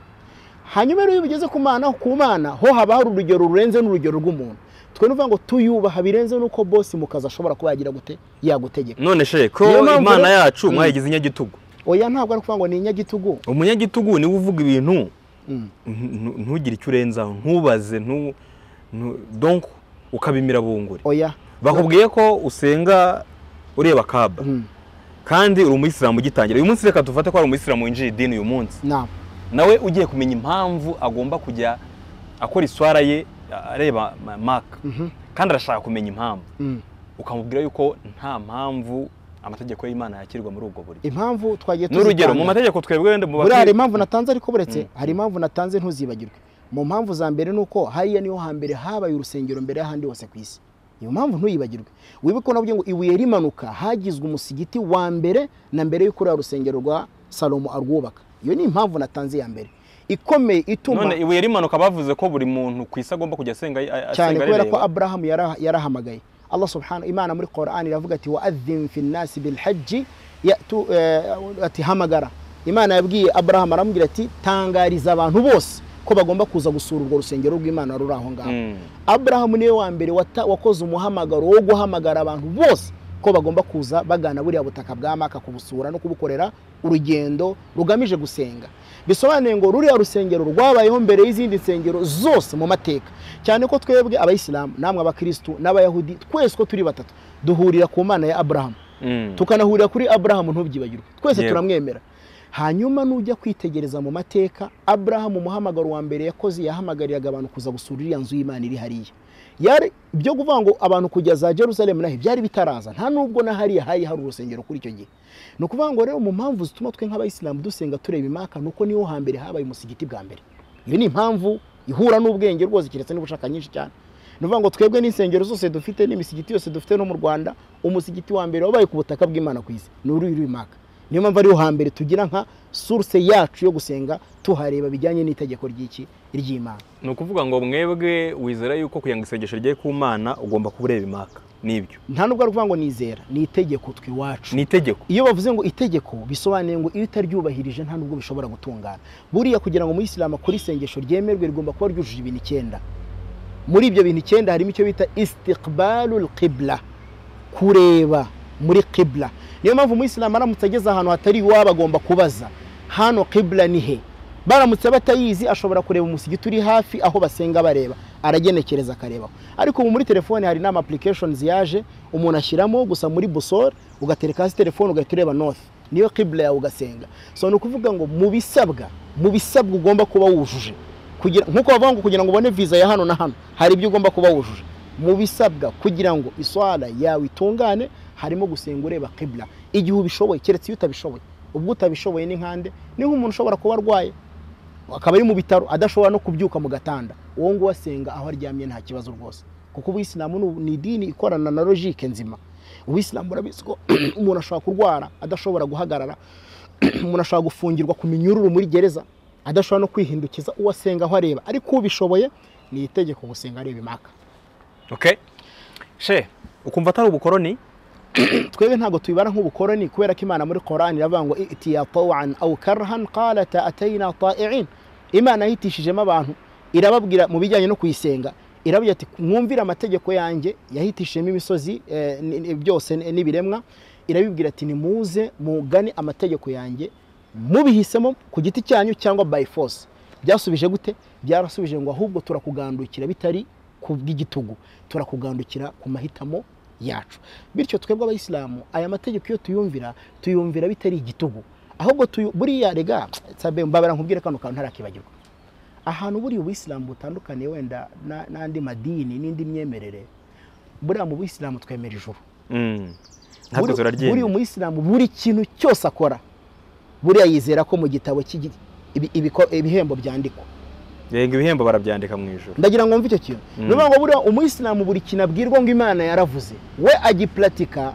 hanyuma rero iyo bigeze ku mana ku mana ho haba hari urugero rurenze n'urugero rw'umuntu twe nuvuga ngo tuyubaha birenze n'uko bosi mu kazi ashobora kuba yagira gute yagutegeka none she ko Niyo mpamvu imana rero- yacu Mm. mwayigize inyagitugu oya ntabwo ari ukuvuga ngo ni inyagitugu umunyagitugu niwe uvuga ibintu Mm. ntu- ntu- ntugire icyo urenzaho ntubaze ntu- ntu- donc ukabimira bunguri oya bakubwiye ko usenga ureba kaba Mm. kandi uri umuyisilamu ugitangira uyu munsi reka dufate ko ari umuyisilamu winjiye idini uyu munsi nta nawe ugiye kumenya impamvu agomba kujya akora iswara ye areba ma- maka Mhm. kandi arashaka kumenya impamvu Mm. ukamubwira yuko nta mpamvu amategeko y'imana yakirwa muri ubwo buryo impamvu twagiye n'urugero mu tuzitanga. mategeko twebwe wenda mu buriya hari bakiri- impamvu natanze ariko buretse hari impamvu natanze ntuzibagirwe mu mpamvu za mbere ni uko hariya niho hambere habaye urusengero mbere y'ahandi hose ku isi iyo mpamvu ntuyibagirwe wibuke ko navuga ngo ibuye rimanuka hagizwe umusigiti wa mbere na mbere y'uko uriya rusengero rwa salomo arwubaka iyo ni impamvu natanze ya mbere ikomeye ituma none ibuye rimanuka bavuze ko buri muntu ku isi agomba kujya asenga a- a- cyane asenga kubera ko areba. aburahamu yara- yarahamagaye allah subhanahu imana muri korani iravuga ati waadhin fi nnasi bilhaji yatu- eh, ati hamagara imana yabwiye aburahamu aramubwira ati tangariza abantu bose ko bagomba kuza gusura urwo rusengero rw'imana ruri aho ngaho Mm. aburahamu niwe wa mbere wata- wakoze umuhamagaro wo guhamagara abantu bose ko bagomba kuza bagana buriya butaka bwa maka kubusura no kubukorera urugendo rugamije gusenga bisobanuye ngo ruriya rusengero rwabayeho mbere y'izindi nsengero zose mu mateka cyane ko twebwe abayisilamu namwe abakirisitu n'abayahudi twese ko turi batatu duhurira ku mana ya aburahamu Mm. tukanahurira kuri aburahamu ntubyibagirwe twese Yego. turamwemera hanyuma nujya kwitegereza mu mateka aburahamu umuhamagaro wa mbere yakoze yahamagariraga abantu kuza gusura iriya nzu y'imana iri hariya yari ibyo kuvuga ngo abantu kujya za jerusalemu naho byari bitaraza nta nubwo na hariya hari hari urusengero kuri icyo gihe ni ukuvuga ngo rero mu mpamvu zituma twe nk'abayisilamu dusenga tureba imaka ni uko niho hambere habaye umusigiti bwa mbere iyo ni impamvu ihura n'ubwenge rwose keretse niba ushaka nyinshi cyane ni ukuvuga ngo twebwe n'insengero zose dufite n'imisigiti yose dufite no mu rwanda umusigiti wa mbere wabaye ku butaka bw'imana ku isi ni uri uri maka niyo mpamvu ariho hambere tugira nka source yacu yo gusenga tuhareba bijyanye n'itegeko ry'iki ry'imana ni ukuvuga ngo mwebwe wizera yuko kugira ngo isengesho rye ku mana ugomba kuba ureba imaka nibyo nta nubwo ari ukuvuga ngo nizera ni itegeko tw'iwacu ni itegeko iyo bavuze ngo itegeko bisobanuye ngo iyo utaryubahirije nta nubwo bishobora gutungana buriya kugira ngo umuyisilamu akore isengesho ryemerwe rigomba kuba ryujuje ibintu icyenda muri ibyo bintu icyenda harimo icyo bita istiqbalul qibla kureba muri qibla niyo mpamvu umuyisilamu aramutse ageze ahantu hatari iwabo agomba kubaza hano qibla ni he baramutse batayizi ashobora kureba umusigiti uri hafi aho basenga bareba aragenekereza akarebaho ariko ubu muri telefone hari n'ama applications yaje umuntu ashyiramo gusa muri busore ugatereka hasi telefone ugahita ureba north niyo qibla yawe ugasenga so ni ukuvuga ngo mu bisabwa mu bisabwa ugomba kuba wujuje kugira nkuko bavuga ngo kugira ngo ubone visa ya hano na hano hari ibyo ugomba kuba wujuje mu bisabwa kugira ngo iswara yawe itungane harimo gusenga ureba qibla igihe ubishoboye keretse iyo utabishoboye ubwo utabishoboye ni nkande ni nk'umuntu ushobora kuba arwaye akaba ari mu bitaro adashobora no kubyuka mu gatanda uwo nguwo asenga aho aryamye nta kibazo rwose kuko ubuyisilamu ni- ni idini ikorana na logike nzima ubuyisilamu urabizi ko umuntu ashobora kurwara adashobora guhagarara umuntu ashobora gufungirwa ku minyururu muri gereza adashobora no kwihindukiza uwo asenga aho areba ariko ubishoboye ni itegeko gusenga areba imaka okay she ukumva atari ubukoroni twebwe ntabwo tuyibara nk'ubukoroni kubera ko imana muri korani iravuga ngo itiya tawan awu karahan qalata atayina tain imana yahitishijemo abantu irababwira mu bijyanye no kuyisenga irababwira ati mwumvire amategeko yanjye yahitishijemo imisozi eh, ni- ni- byose ni- n'ibiremwa irabibwira ati nimuze mugane amategeko yanjye mubihisemo ku giti cyanyu cyangwa by force byasubije gute byarasubije ngo ahubwo turakugandukira bitari ku bw'igitugu turakugandukira ku mahitamo yacu bityo twebwe abayisilamu aya mategeko iyo tuyumvira tuyumvira bitari igitugu ahubwo tuyu- buriya rega sabe mbabara nkubwire kano kantu ntarakibagirwa ahantu buriya ubuyisilamu butandukaniye wenda na- n'andi madini n'indi myemerere buriya mu buyisilamu twemera ijuru Mm. ntabwo buri buri turaryemera umuyisilamu buri kintu cyose akora buriya yizera ko mu gitabo cy'igi- ibi- ibiko- ibihembo byandikwa renga ibihembo barabyandika mu ijoro ndagira ngo mve icyo kintu Mm. ni ukuvuga ngo buriya umuyisilamu buri kintu abwirwa ngo imana yaravuze we agipuratika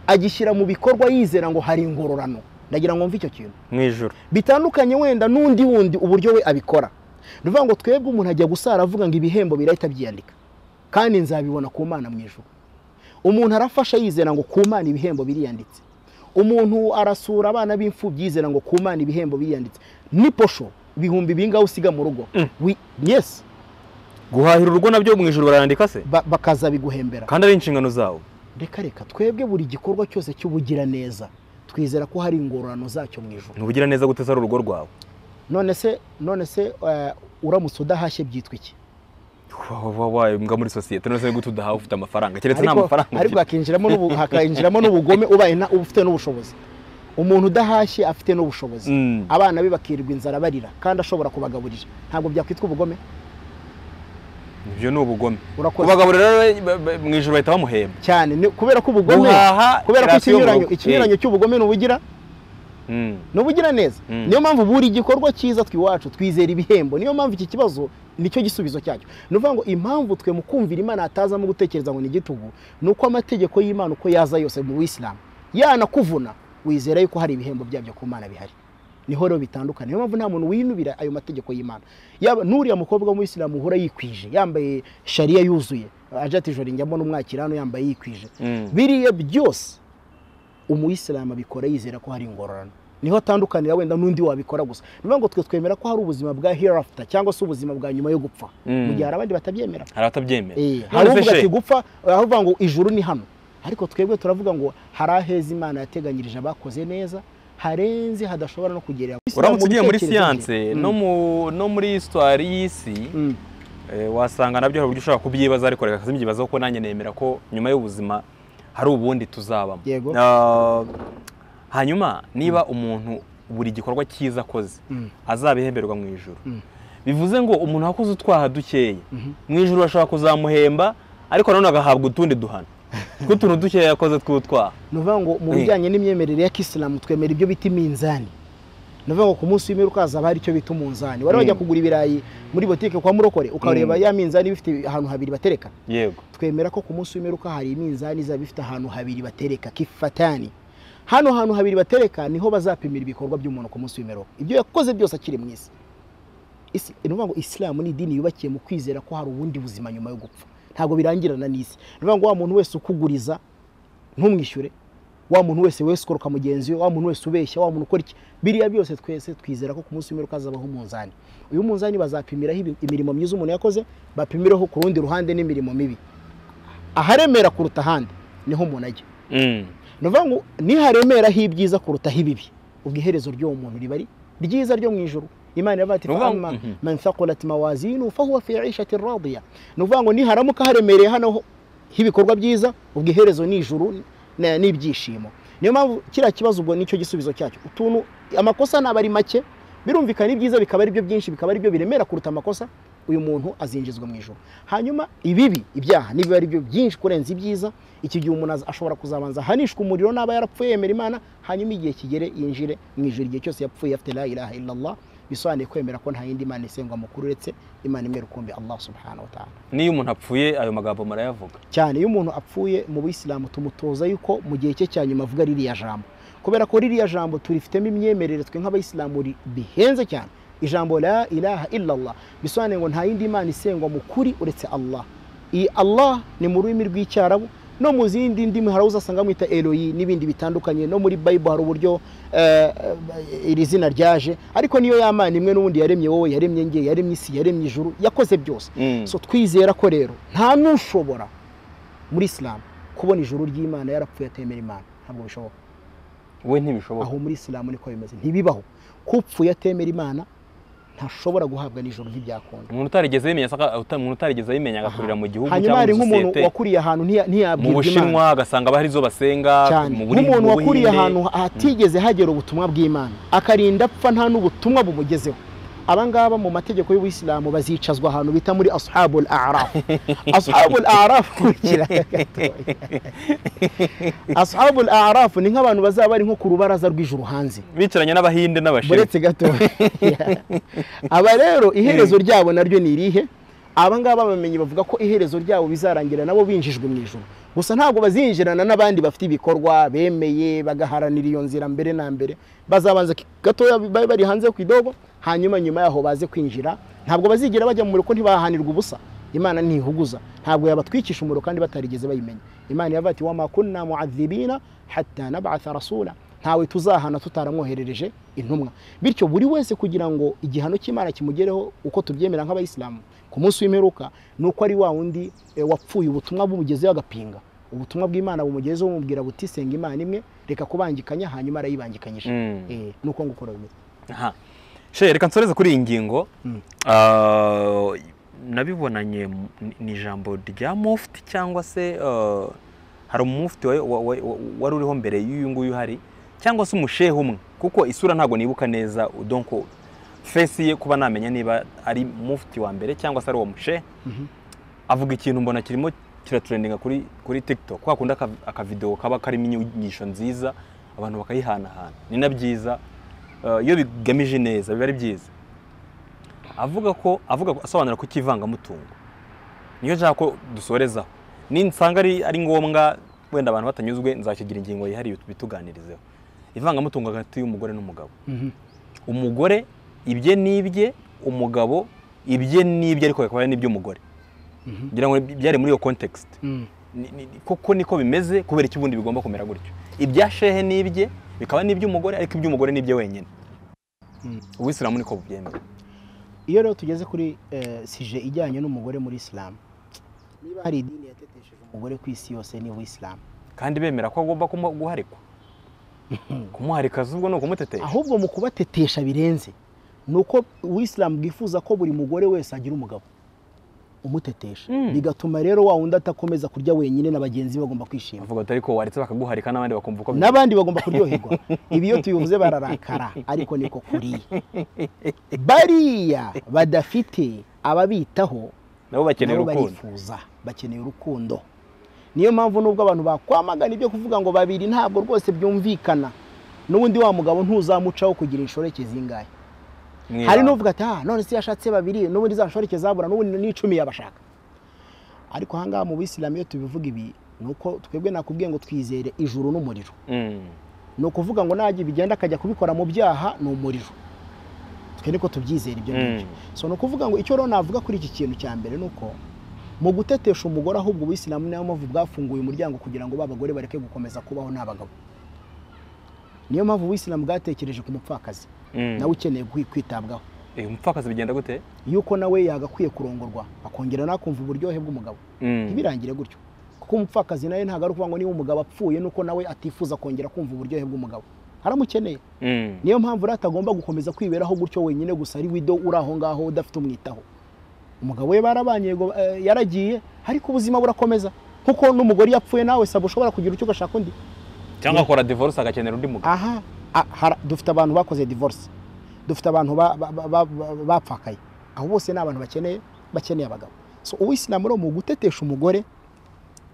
agishyira mu bikorwa yizera ngo hari ingororano ndagira ngo mve icyo kintu mu ijoro bitandukanye wenda n'undi wundi uburyo we abikora ni ukuvuga ngo twebwe umuntu ajya gusara avuga ngo ibihembo birahita byiyandika kandi nzabibona ku mana mu ijuru umuntu arafasha yizera ngo ku mana ibihembo biriyanditse umuntu arasura abana b'imfubyi yizera ngo ku mana ibihembo biriyanditse ni posho ibihumbi bingahe usiga mu rugo Wi- yes guhahira urugo nabyo mu ijoro barandika se ba- bakazabiguhembera kandi ari inshingano zawo reka reka twebwe buri gikorwa cyose cy'ubugiraneza twizera ko hari ingororano zacyo mu ijoro ntubugira neza guteza urugo rwawe none se none se eh, uramutse udahashye byitwa iki Wa- wa- wa, mbwa muri sosiyete none se gute udahawe ufite amafaranga keretse nta Ariko- mafaranga ariko ufite hakinjiramo n'ubu- hakinjiramo n'ubugome ubaye nta- uba ufite n'ubushobozi umuntu udahashye afite n'ubushobozi Mm. abana be bakirirwa inzara barira kandi ashobora kubagaburira ntabwo byakwitwa ubugome ibyo ni ubugome Urakoze. kubagaburira rero ba- ba- mu ijoro bahita bamuhemba cyane ni- kubera ko ubugome Guhaha kubera ko rasiyo mu ikinyuranyo rugo. ikinyuranyo cy'ubugome ni ubugira Mm. ni ubugiraneza Mm. niyo mpamvu buri gikorwa cyiza twiwacu twizera ibihembo niyo mpamvu iki kibazo nicyo gisubizo cyacyo ni ukuvuga ngo impamvu twe mu kumvira imana hatazamo gutekereza ngo ni igitugu ni uko amategeko y'imana uko yaza yose mu bisilamu yanakuvuna wizera yuko hari ibihembo byabyo ku mana bihari niho rero bitandukanye niyo mpamvu nta muntu winubira ayo mategeko y'imana yaba n'uriya mukobwa w'umuyisilamu uhora yikwije yambaye shariya yuzuye aje ati joro njyamo n'umwakirano yambaye yikwije Mm. biriya byose umuyisilamu abikora yizera ko hari ingororano niho atandukanira wenda n'undi wabikora gusa ni ukuvuga ngo twe twemera ko hari ubuzima bwa hereafter cyangwa se ubuzima bwa nyuma yo gupfa Mm. mu gihe hari abandi batabyemera hari abatabyemera Eh, None hari se uvuga she, ati gupfa hari uvuga ngo ijuru ni hano ariko twebwe turavuga ngo hari aheza imana yateganyirije abakoze neza harenze hadashobora no kugerera uramutse ugiye muri Mu bitekerezo bye. siyanse Mm. no mu- no muri histoire y'isi Mm. Eh, wasanga nabyo hari uburyo ushobora kubyibaza ariko reka simbibaza kuko nanjye nemera ko nyuma y'ubuzima hari ubundi tuzabamo Yego. Ah, hanyuma niba umuntu buri gikorwa cyiza akoze Mm. azabihemberwa mu ijoro Mm. bivuze ngo umuntu akoze utwaha dukeya Mhm. mu ijoro bashobora kuzamuhemba ariko nanone agahabwa utundi duhano tw'utuntu dukeya yakoze tw'utwaha ni ukuvuga ngo mu Eh. bijyanye n'imyemerere ya kisilamu twemera ibyo bita iminzani ni ukuvuga ngo ku munsi w'imperuka hazaba hari icyo bita umunzani wari wajya Mm. kugura ibirayi muri botike kwa murokore ukareba Mm. ya minzani iba ifite ahantu habiri batereka yego twemera ko ku munsi w'imperuka hari iminzani izaba ifite ahantu habiri batereka kifatani hano hantu habiri batereka niho bazapimira ibikorwa by'umuntu ku munsi w'imperuka ibyo yakoze byose akiri mu isi Isi- ni ukuvuga ngo isilamu ni idini yubakiye mu kwizera ko hari ubundi buzima nyuma yo gupfa ntabwo birangirana n'isi ni ukuvuga ngo wa muntu wese ukuguriza ntumwishyure wa muntu wese wesukoroka mugenzi we wa muntu wese ubeshya wa muntu ukora iki biriya byose twese twizera ko ku munsi w'imperuka hazabaho umunzani uyu munzani bazapimiraho ibi- imirimo myiza umuntu yakoze bapimiraho ku rundi ruhande n'imirimo mibi aharemera kuruta ahandi niho umuntu ajya Mm. ni ukuvuga ngo niharemeraho ibyiza kurutaho ibibi ubwo iherezo ry'uwo muntu riba ari ryiza ryo mu ijoro imana iravuga ati Ni ukuvuga ngo- "Fa'amma Mhm. man thaqulat mawazinu fahuwa fi ishati radiya ni ukuvuga ngo niharamuka haremereye hano h'ibikorwa byiza ubwo iherezo ni ijuru na- n'ibyishimo niyo mpamvu kiriya kibazo ubwo nicyo gisubizo cyacyo utuntu amakosa naba ari make birumvikana ibyiza bikaba ari byo byinshi bikaba ari byo biremera kuruta amakosa uyu muntu azinjizwa mu ijoro hanyuma ibibi ibyaha nibiba ari byo byinshi kurenza ibyiza iki gihe umuntu az- ashobora kuzabanza ahanishwa umuriro n'aba yarapfuye yemera imana hanyuma igihe kigere yinjire mu ijoro igihe cyose yapfuye afite la ilaha illallah bisobanuye kwemera ko nta yindi mana isengwa mukuru uretse imana imwe rukumbi allah subhanahu wa ta'ala n'iyo umuntu apfuye ayo magambo murayavuga cyane iyo umuntu apfuye mu bisilamu tumutoza yuko mu gihe cye cya nyuma avuga ririya jambo kubera ko ririya jambo turifitemo imyemerere twe nk'abayisilamu ri- bihenze cyane ijambo la ilaha illallah bisobanuye ngo nta yindi mana isengwa mu kuri uretse allah iyi allah ni mu rurimi rw'icyarabu no mu zindi ndimi hari uza asanga amwita eroyi n'ibindi bitandukanye no muri bayibo hari uburyo eh, eh, iri zina ryaje ariko niyo ya mana imwe n'ubundi yaremye wowe yaremye nge yaremye isi yaremye ijuru yakoze byose Mm. so twizera ko rero nta n'ushobora muri isilamu kubona ijuru ry'imana yarapfuye atemera imana ntabwo bishoboka we ntibishoboka aho muri isilamu niko bimeze ntibibaho kupfuye atemera imana ntashobora guhabwa n'ijuru ntibyakunda umuntu utarigeze abimenya asanga- uta- umuntu utarigeze abimenya agakurira mu gihugu hanyuma cyangwa hari muri nk'umuntu sosiyete wakuriye ahantu ntiya- mu ntiyabwirwa imana bushinwa agasanga bahari izo basenga cyane mu Buri- nk'umuntu mu wakuriye Buhinde. ahantu hatigeze hagera ubutumwa bw'imana akarinda apfa nta n'ubutumwa bumugezeho abangaba mu mategeko y'ubuyisilamu bazicazwa ahantu bita muri ashabul arafu ashabul arafu kurikira gatoya ashabul arafu ni nk'abantu bazaba bari nko ku rubaraza rw'ijuru hanze bicaranye n'abahinde n'abashinwa buretse gato aba rero iherezo ryabo naryo ni irihe aba ngaba bamenye bavuga ko iherezo ryabo bizarangira nabo binjijwe mu ijoro gusa ntabwo bazinjirana n'abandi bafite ibikorwa bemeye bagaharanira iyo nzira mbere na mbere bazabanza ki- gatoya babe bari hanze ku idobo hanyuma nyuma yaho baze kwinjira ntabwo bazigera bajya mu muriro ntibahanirwa ubusa imana ntihuguza ntabwo yabatwikisha umuriro kandi batarigeze bayimenya imana yavuga ati wamakunna muadhibina hatta nabatha rasula ntawe tuzahana tutaramwoherereje intumwa bityo buri wese kugira ngo igihano cy'imana kimugereho uko tubyemera nk'abayisilamu ku munsi w'imperuka ni uko ari wa wundi eh, wapfuye ubutumwa bumugezeho agapinga ubutumwa bw'imana bumugezeho bumubwira buti senga imana imwe reka kubangikanya hanyuma arayibangikanyije Mm. Eh, ni uko ngukora bimeze Aha. She reka nsoreze kuri iyi ngingo Mm. Ah, nabibonanye mu- ni- ni ijambo rya mufti cyangwa se ah, hari umufti wa- wa- wa- wa- wari uriho mbere y'uyu nguyu hari cyangwa se umushehe umwe kuko isura ntabwo nibuka neza donko fesi ye kuba namenya niba ari mufti wa mbere cyangwa se ari uwo mushehe Mhm. avuga ikintu mbona kirimo kiraturendinga kuri kuri tiktok kwa kundi aka- akavidewo kaba karimo inyigisho nziza abantu bakayihanahana ni na byiza Eh, iyo bigamije neza biba ari byiza avuga ko avuga ko- asobanura ko ikivangamutungo niyo nshaka ko dusorezaho ninsanga ari ari ngombwa wenda abantu batanyuzwe nzakigira ingingo yihariye bituganirizeho ivangamutungo hagati y'umugore n'umugabo Mhm. umugore ibye n'ibye umugabo ibye n'ibye ariko bikaba ari n'iby'umugore Mhm. ngira ngo byari muri iyo context Mm. ni- ni- ni- koko niko bimeze kubera iki ubundi bigomba kumera gutyo ibya shehe n'ibye bikaba n'iby'umugore ariko iby'umugore n'ibye wenyine Mm. ubuyisilamu niko bubyemera iyo rero tugeze kuri eh, sije ijyanye n'umugore muri isilamu niba hari idini yatetesheje umugore ku isi yose ni ubuyisilamu kandi bemera ko agomba kumu- guharikwa kumuharika zubwo ni ukumutetesha ahubwo mu kubatetesha birenze ni uko ubuyisilamu bwifuza ko buri mugore wese agira umugabo umutetesha Mm. bigatuma rero wa wundi atakomeza kurya wenyine na bagenzi be bagomba kwishima avuga ati ariko waretse bakaguharika n'abandi bakumva uko bimeze n'abandi bagomba kuryoherwa ibi iyo tubivuze bararakara ariko niko kuriye bariya badafite ababitaho nabo bakeneye nabo urukundo barifuza bakeneye urukundo niyo mpamvu nubwo abantu bakwamagana ibyo kuvuga ngo babiri ntabwo rwose byumvikana n'ubundi wa mugabo ntuzamucaho kugira inshoreke zingahe Mwibanga. hari n'uvuga ati ah none se yashatse babiri n'ubundi za nshoreke zabura n'ubundi n'icumi yabashaka ariko ahangaha mu bisilamu iyo tubivuga ibi ni uko twebwe nakubwiye ngo twizere ijuru n'umuriro Mm. ni ukuvuga ngo najya bigenda akajya kubikora mu byaha ni umuriro twe niko tubyizera ibyo ngibyo Mm. so ni ukuvuga ngo icyo rero navuga kuri iki kintu cya mbere ni uko mu gutetesha umugore ahubwo ubuyisilamu niyo mpamvu bwafunguye umuryango kugira ngo ba bagore bareke gukomeza kubaho nta bagabo niyo mpamvu ubuyisilamu bwatekereje ku mupfakazi Mm. nawe ukeneye kwi- kwitabwaho Eh, umupfakazi bigenda gute yuko nawe yagakwiye kurongorwa akongera nakumva uburyohe bw'umugabo Mm. ntibirangire gutyo kuko umupfakazi nawe ntabwo ari ukuvuga ngo niba umugabo apfuye nuko nawe atifuza kongera kumva uburyohe bw'umugabo haramukeneye Mm. niyo mpamvu rero atagomba gukomeza kwiberaho gutyo wenyine gusa ari wido uri aho ngaho udafite umwitaho umugabo we barabanye yego, eh, yaragiye ariko ubuzima burakomeza kuko n'umugore yapfuye nawe saba ushobora kugira icyo ugashaka undi cyangwa akora divorce agakenera undi mugabo aha a- hara- dufite abantu bakoze divorce dufite abantu ba- ba- ba- ba- ba- bapfakaye abo bose ni abantu bakeneye bakeneye abagabo so uwisilamu rero mu gutetesha umugore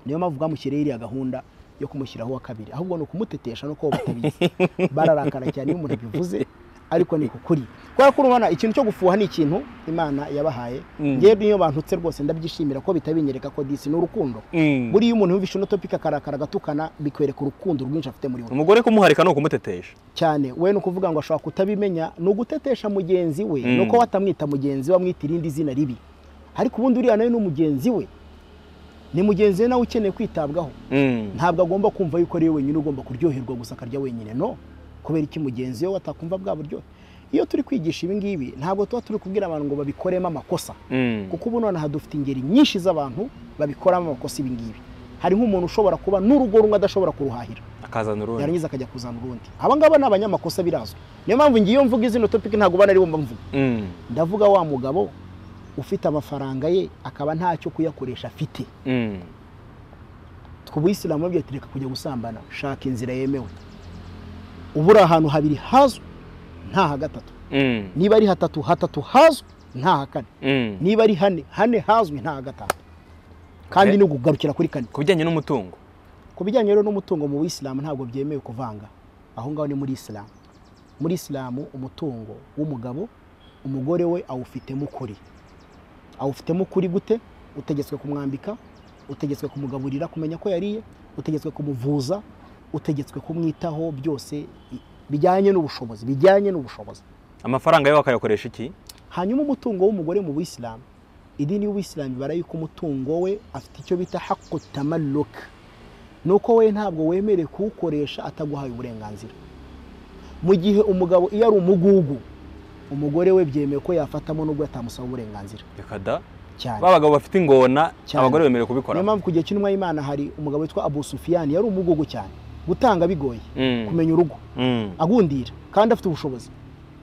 niyo mpamvu bwamushyiriyeho iriya gahunda yo kumushyiraho uwa kabiri ahubwo ni ukumutetesha no kuba batabizi bararakara cyane iyo umuntu abivuze ariko ni kukuri kubera ko urabona ikintu cyo gufuha ni ikintu imana yabahaye Mm. yewe niyo bantutse rwose ndabyishimira ko bitabinyereka ko disi ni urukundo Mm. buriya umuntu yumvishe uno topic akarakara agatukana bikwereka urukundo rwinshi afite muri we umugore kumuharika ni ukumutetesha cyane we ni ukuvuga ngo ashobora kutabimenya ni ugutetesha mugenzi we Mm. ni uko watamwita mugenzi we amwita irindi zina ribi ariko ubundi uriya nawe ni mugenzi we ni mugenzi we nawe ukeneye kwitabwaho Mm. ntabwo agomba kumva yuko ari we wenyine ugomba kuryoherwa gusa akarya wenyine no kubera iki mugenzi we watakumva bwa buryo iyo turi kwigisha ibi ngibi ntabwo tuba turi kubwira abantu ngo babikoremo amakosa Mm. kuko ubu nonaha dufite ingeri nyinshi z'abantu babikoramo amakosa ibi ngibi hari nk'umuntu ushobora kuba n'urugo rumwe adashobora kuruhahira akazana urundi yarangiza akajya kuzana urundi aba ngaba ni abanyamakosa birazwi niyo mpamvu ngiye iyo mvuga izino topiki ntabwo ubona ari bo mvuga Mm. ndavuga wa mugabo ufite amafaranga ye akaba ntacyo kuyakoresha afite Mm. twe ubuyisilamu babwiye ati reka kujya gusambana shaka inzira yemewe uba uri ahantu habiri hazwi nta ha gatatu Mm. niba ari hatatu hatatu hazwi nta ha kane Mm. niba ari hane hane hazwi nta ha gatanu kandi Okay. ni ukugarukira kuri kane ku bijyanye n'umutungo ku bijyanye rero n'umutungo mu buyisilamu ntabwo byemewe kuvanga aho ngaho ni muri isilamu muri isilamu umutungo w'umugabo umugore we awufitemo ukuri awufitemo ukuri gute utegetswe kumwambika utegetswe kumugaburira kumenya ko yariye utegetswe kumuvuza utegetswe kumwitaho byose i- bijyanye n'ubushobozi bijyanye n'ubushobozi amafaranga yo bakayakoresha iki hanyuma umutungo w'umugore mu buyisilamu idini y'ubuyisilamu ibara yuko umutungo we afite icyo bita haku tamaluka ni uko we ntabwo wemerewe kuwukoresha ataguhaye uburenganzira mu gihe umugabo iyo ari umugugu umugore we byemewe ko yafatamo nubwo atamusaba uburenganzira reka da cyane ba bagabo bafite ingona Cyane. abagore bemerewe niyo kubikora mpamvu ku gihe cy'intumwa y'imana hari umugabo witwa abu sufiyani yari umugugu cyane gutanga bigoye Mm, kumenya urugo mm, agundira kandi afite ubushobozi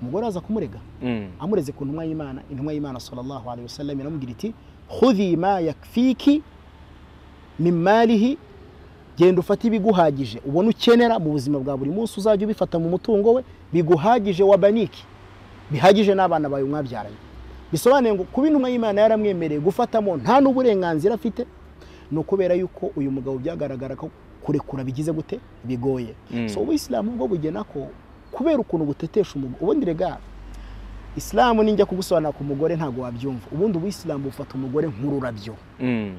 umugore aza kumurega mm. amureze ku ntumwa y'imana intumwa y'imana sallallahu alaihi wasallam iramubwira iti khudhi ma yakfiki min malihi genda ufate ibiguhagije ubona ukenera mu buzima bwa buri munsi uzajya ubifata mu mutungo we biguhagije wa baniki bihagije n'abana bawe mwabyaranye bisobanuye ngo kuba intumwa y'imana yaramwemereye gufatamo nta n'uburenganzira afite ni ukubera yuko uyu mugabo byagaragara ko kurekura bigize gute bigoye Mm. so ubuyisilamu bwo bugena ko kubera ukuntu butetesha umugore ubundi rega isilamu ninjya kugusobanura ku mugore ntabwo wabyumva ubundi ubuyisilamu bufata umugore nk'ururabyo Mm.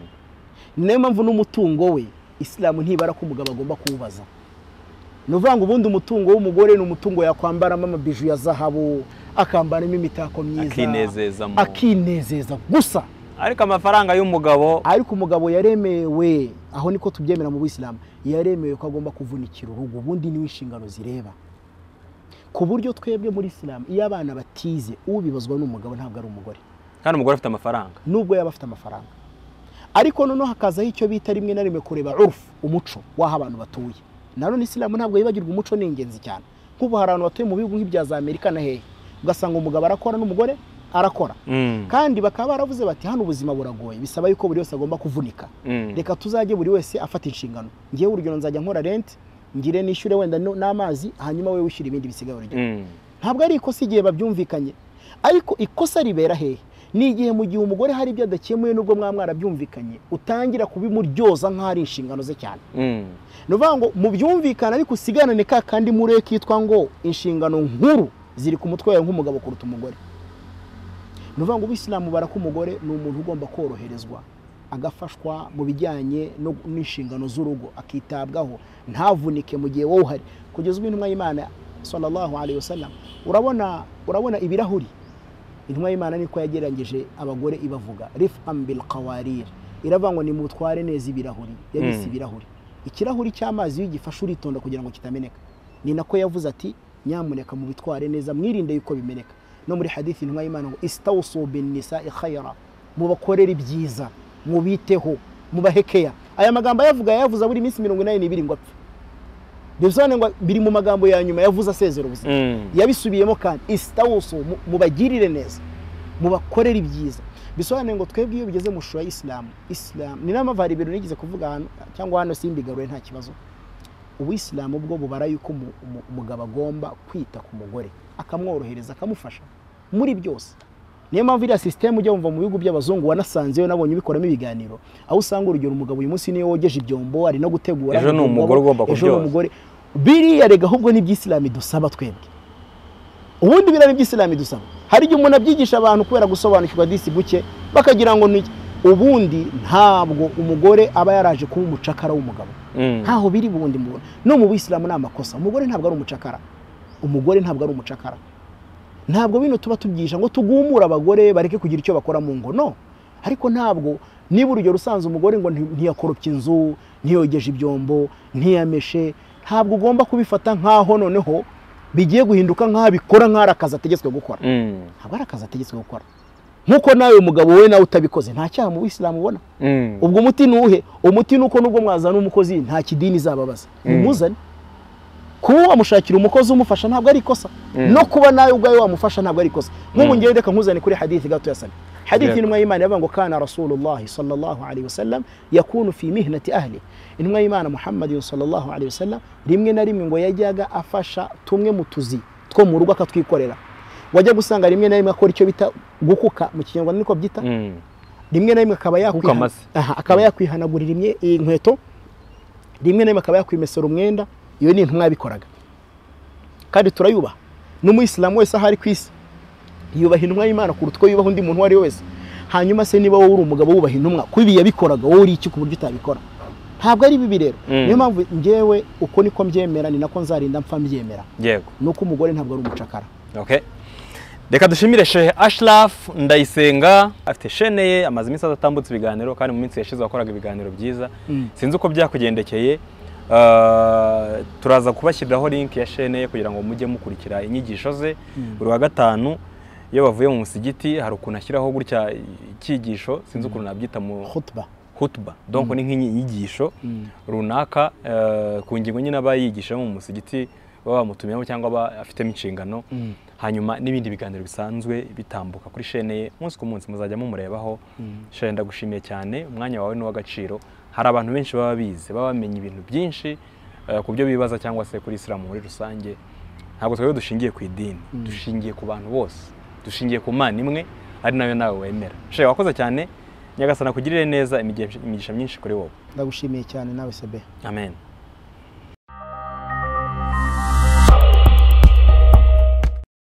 ni nayo mpamvu n'umutungo we isilamu ntibara ko umugabo agomba kuwubaza ni ukuvuga ngo ubundi umutungo w'umugore ni umutungo yakwambaramo amabiju ya zahabu akambaramo imitako myiza akinezezamo akinezeza gusa ariko amafaranga y'umugabo ariko umugabo yaremewe aho niko tubyemera mu buyisilamu yaremewe ko agomba kuvunikira urugo ubundi niwe inshingano zireba ku buryo twebwe muri isilamu iyo abana batize ubibazwa n'umugabo ntabwo ari umugore kandi umugore afite amafaranga nubwo yaba afite amafaranga ariko noneho hakazaho icyo bita rimwe na rimwe kureba urufu umuco w'aho abantu batuye na none isilamu ntabwo yibagirwa umuco ni ingenzi cyane nk'ubu hari abantu batuye mu bihugu nk'ibya za amerika na hehe ugasanga umugabo arakora n'umugore arakora Mm, kandi bakaba baravuze bati hano ubuzima buragoye bisaba yuko buri wese agomba kuvunika mm, reka tuzajye buri wese afata inshingano ngewe urugero nzajya nkora renti ngire nishyure wenda no- n'amazi hanyuma wowe wishyura ibindi bisigaye urugero mm. ntabwo ari ikosa igihe babyumvikanye ariko ikosa ribera hehe ni igihe mu gihe umugore hari ibyo adakemuye nubwo mwa mwarabyumvikanye utangira kubimuryoza nk'aho ari inshingano ze cyane Mm, ni ukuvuga ngo mubyumvikane ariko usigarane ka kandi mure kitwa ngo inshingano nkuru ziri ku mutwe wawe nk'umugabo kuruta umugore ni ukuvuga ngo ubisilamu bara ko umugore ni umuntu ugomba koroherezwa agafashwa mu bijyanye no- n'inshingano z'urugo akitabwaho ntavunike mu gihe wowe uhari kugeza ubu intumwa y'imana sallallahu alaihi wasallam urabona urabona ibirahuri intumwa y'imana niko yagereranyije abagore ibavuga rifam bil qawarir iravuga ngo nimutware neza ibirahuri yabise Mm. ibirahuri ikirahuri cy'amazi iyo ugifashe uritonda kugira ngo kitameneka ni nako yavuze ati nyamuneka mubitware neza mwirinde yuko bimeneka no muri hadithi intumwa y'imana ngo istawsu bin nisa'i khayra mubakorere ibyiza mubiteho mubahekeya aya magambo ayavuga yayavuze abura iminsi mirongo inani n'ibiri ngo apfe bisobanuye ngo biri mu magambo ya nyuma yavuze asezera ubuzima mm, yabisubiyemo kandi istawusu mu- mubagirire neza mubakorere ibyiza bisobanuye ngo twebwe iyo bigeze mu shusho ya isilamu isilamu ni nayo mpamvu hari ibintu nigeze kuvuga hano cyangwa hano simbigaruye nta kibazo ubuyisilamu bwo bubara yuko umu- umu- umugabo agomba kwita ku mugore akamworohereza akamufasha muri byose niyo mpamvu iriya sisitemu ujya wumva mu bihugu by'abazungu wanasanzeyo nabonye ubikoramo ibiganiro aho usanga urugero umugabo uyu munsi niyo wogeje ibyombo ari no gutegura Ejo ni ibyombo, umugore ugomba ejo ni kubyoza. umugore biriya rega ahubwo ni iby'isilamu idusaba twebwe ubundi biriya ni iby'isilamu idusaba hari igihe umuntu abyigisha abantu kubera gusobanukirwa disi guke bakagira ngo ni iki. ubundi ntabwo umugore aba yaraje kuba umucakara w'umugabo mm. ntaho biri bundi muntu no mu buyisilamu ni amakosa umugore ntabwo ari umucakara umugore ntabwo ari umucakara ntabwo bino tuba tubyihisha ngo tugumure abagore bareke kugira icyo bakora mu ngo no ariko ntabwo niba urugero usanze umugore ngo nti- ntiyakoropye inzu ntiyogeje ibyombo ntiyameshe ntabwo ugomba kubifata nk'aho noneho bigiye guhinduka nk'aho abikora nk'aho ari akazi ategetswe gukora Mm, ntabwo ari akazi ategetswe gukora nk'uko nawe umugabo we nawe utabikoze nta cyaha mu buyisilamu ubona mm. ubwo umuti ni uwuhe umuti ni uko nubwo mwazana umukozi nta kidini izababaza Mm. mumuzane kuba wamushakira umukozi umufasha ntabwo ari ikosa Mm. no kuba nawe ubwawe wamufasha ntabwo ari ikosa nk'ubu Mm. ngewe reka nkuzane kuri hadithi gato ya sabi hadithi Yego. intumwa y'imana yavuga ngo kana rasulullahi sallallahu alaihi wasallam yakunu fi mihnati ahli intumwa y'imana muhammadin sallallahu alaihi wasallam rimwe na rimwe ngo yajyaga afasha tumwe mu tuzi two mu rugo akatwikorera wajya gusanga rimwe na rimwe akora icyo bita gukuka mu kinyarwanda niko byita Mm. rimwe na rimwe akaba Kuko yakwihana- amase. Aha, akaba yakwihanagurira imye- inkweto rimwe na rimwe akaba yakwimesera umwenda iyo ni intumwa yabikoraga kandi turayubaha n'umuyisilamu wese aho ari ku isi yubaha intumwa y'imana kuruta uko yubaha undi muntu uwo ari we wese hanyuma se niba wowe uri umugabo wubaha intumwa kuko ibi yabikoraga wowe uri iki ku buryo utabikora ntabwo ari bibi rero Mm. niyo mpamvu ngewe uko niko mbyemera ni nako nzarinda mpfa mbyemera yego ni uko umugore ntabwo ari umucakara okay reka dushimire shehe ashirafu ndayisenga afite shene ye amaze iminsi adatambutse ibiganiro kandi mu minsi yashize wakoraga ibiganiro byiza Mm. sinzi uko byakugendekeye Ah, turaza kubashyiriraho link ya shene ye kugira ngo mujye mukurikira inyigisho ze buri wa gatanu iyo bavuye mu musigiti hari ukuntu ashyiraho gutya icyigisho sinzi ukuntu nabyita mu khutba hutuba donc ni nk'inyigisho Mm. runaka eh, ku ngingo nyine aba yigishamo mu musigiti baba bamutumiyemo cyangwa aba afitemo inshingano Mm. hanyuma n'ibindi biganiro bisanzwe bitambuka kuri shene ye umunsi ku munsi muzajya mumurebaho Mm. shene ndagushimiye cyane umwanya wawe ni uw'agaciro hari abantu benshi baba bize baba bamenya ibintu byinshi eh, ku byo bibaza cyangwa se kuri isilamu muri rusange ntabwo twebwe dushingiye ku idini dushingiye ku bantu bose dushingiye ku mana imwe ari nayo nawe wemera shene wakoze cyane nyagasana akugirire neza imigisha imigisha myinshi kuri wowe ndagushimiye cyane nawe sebe amen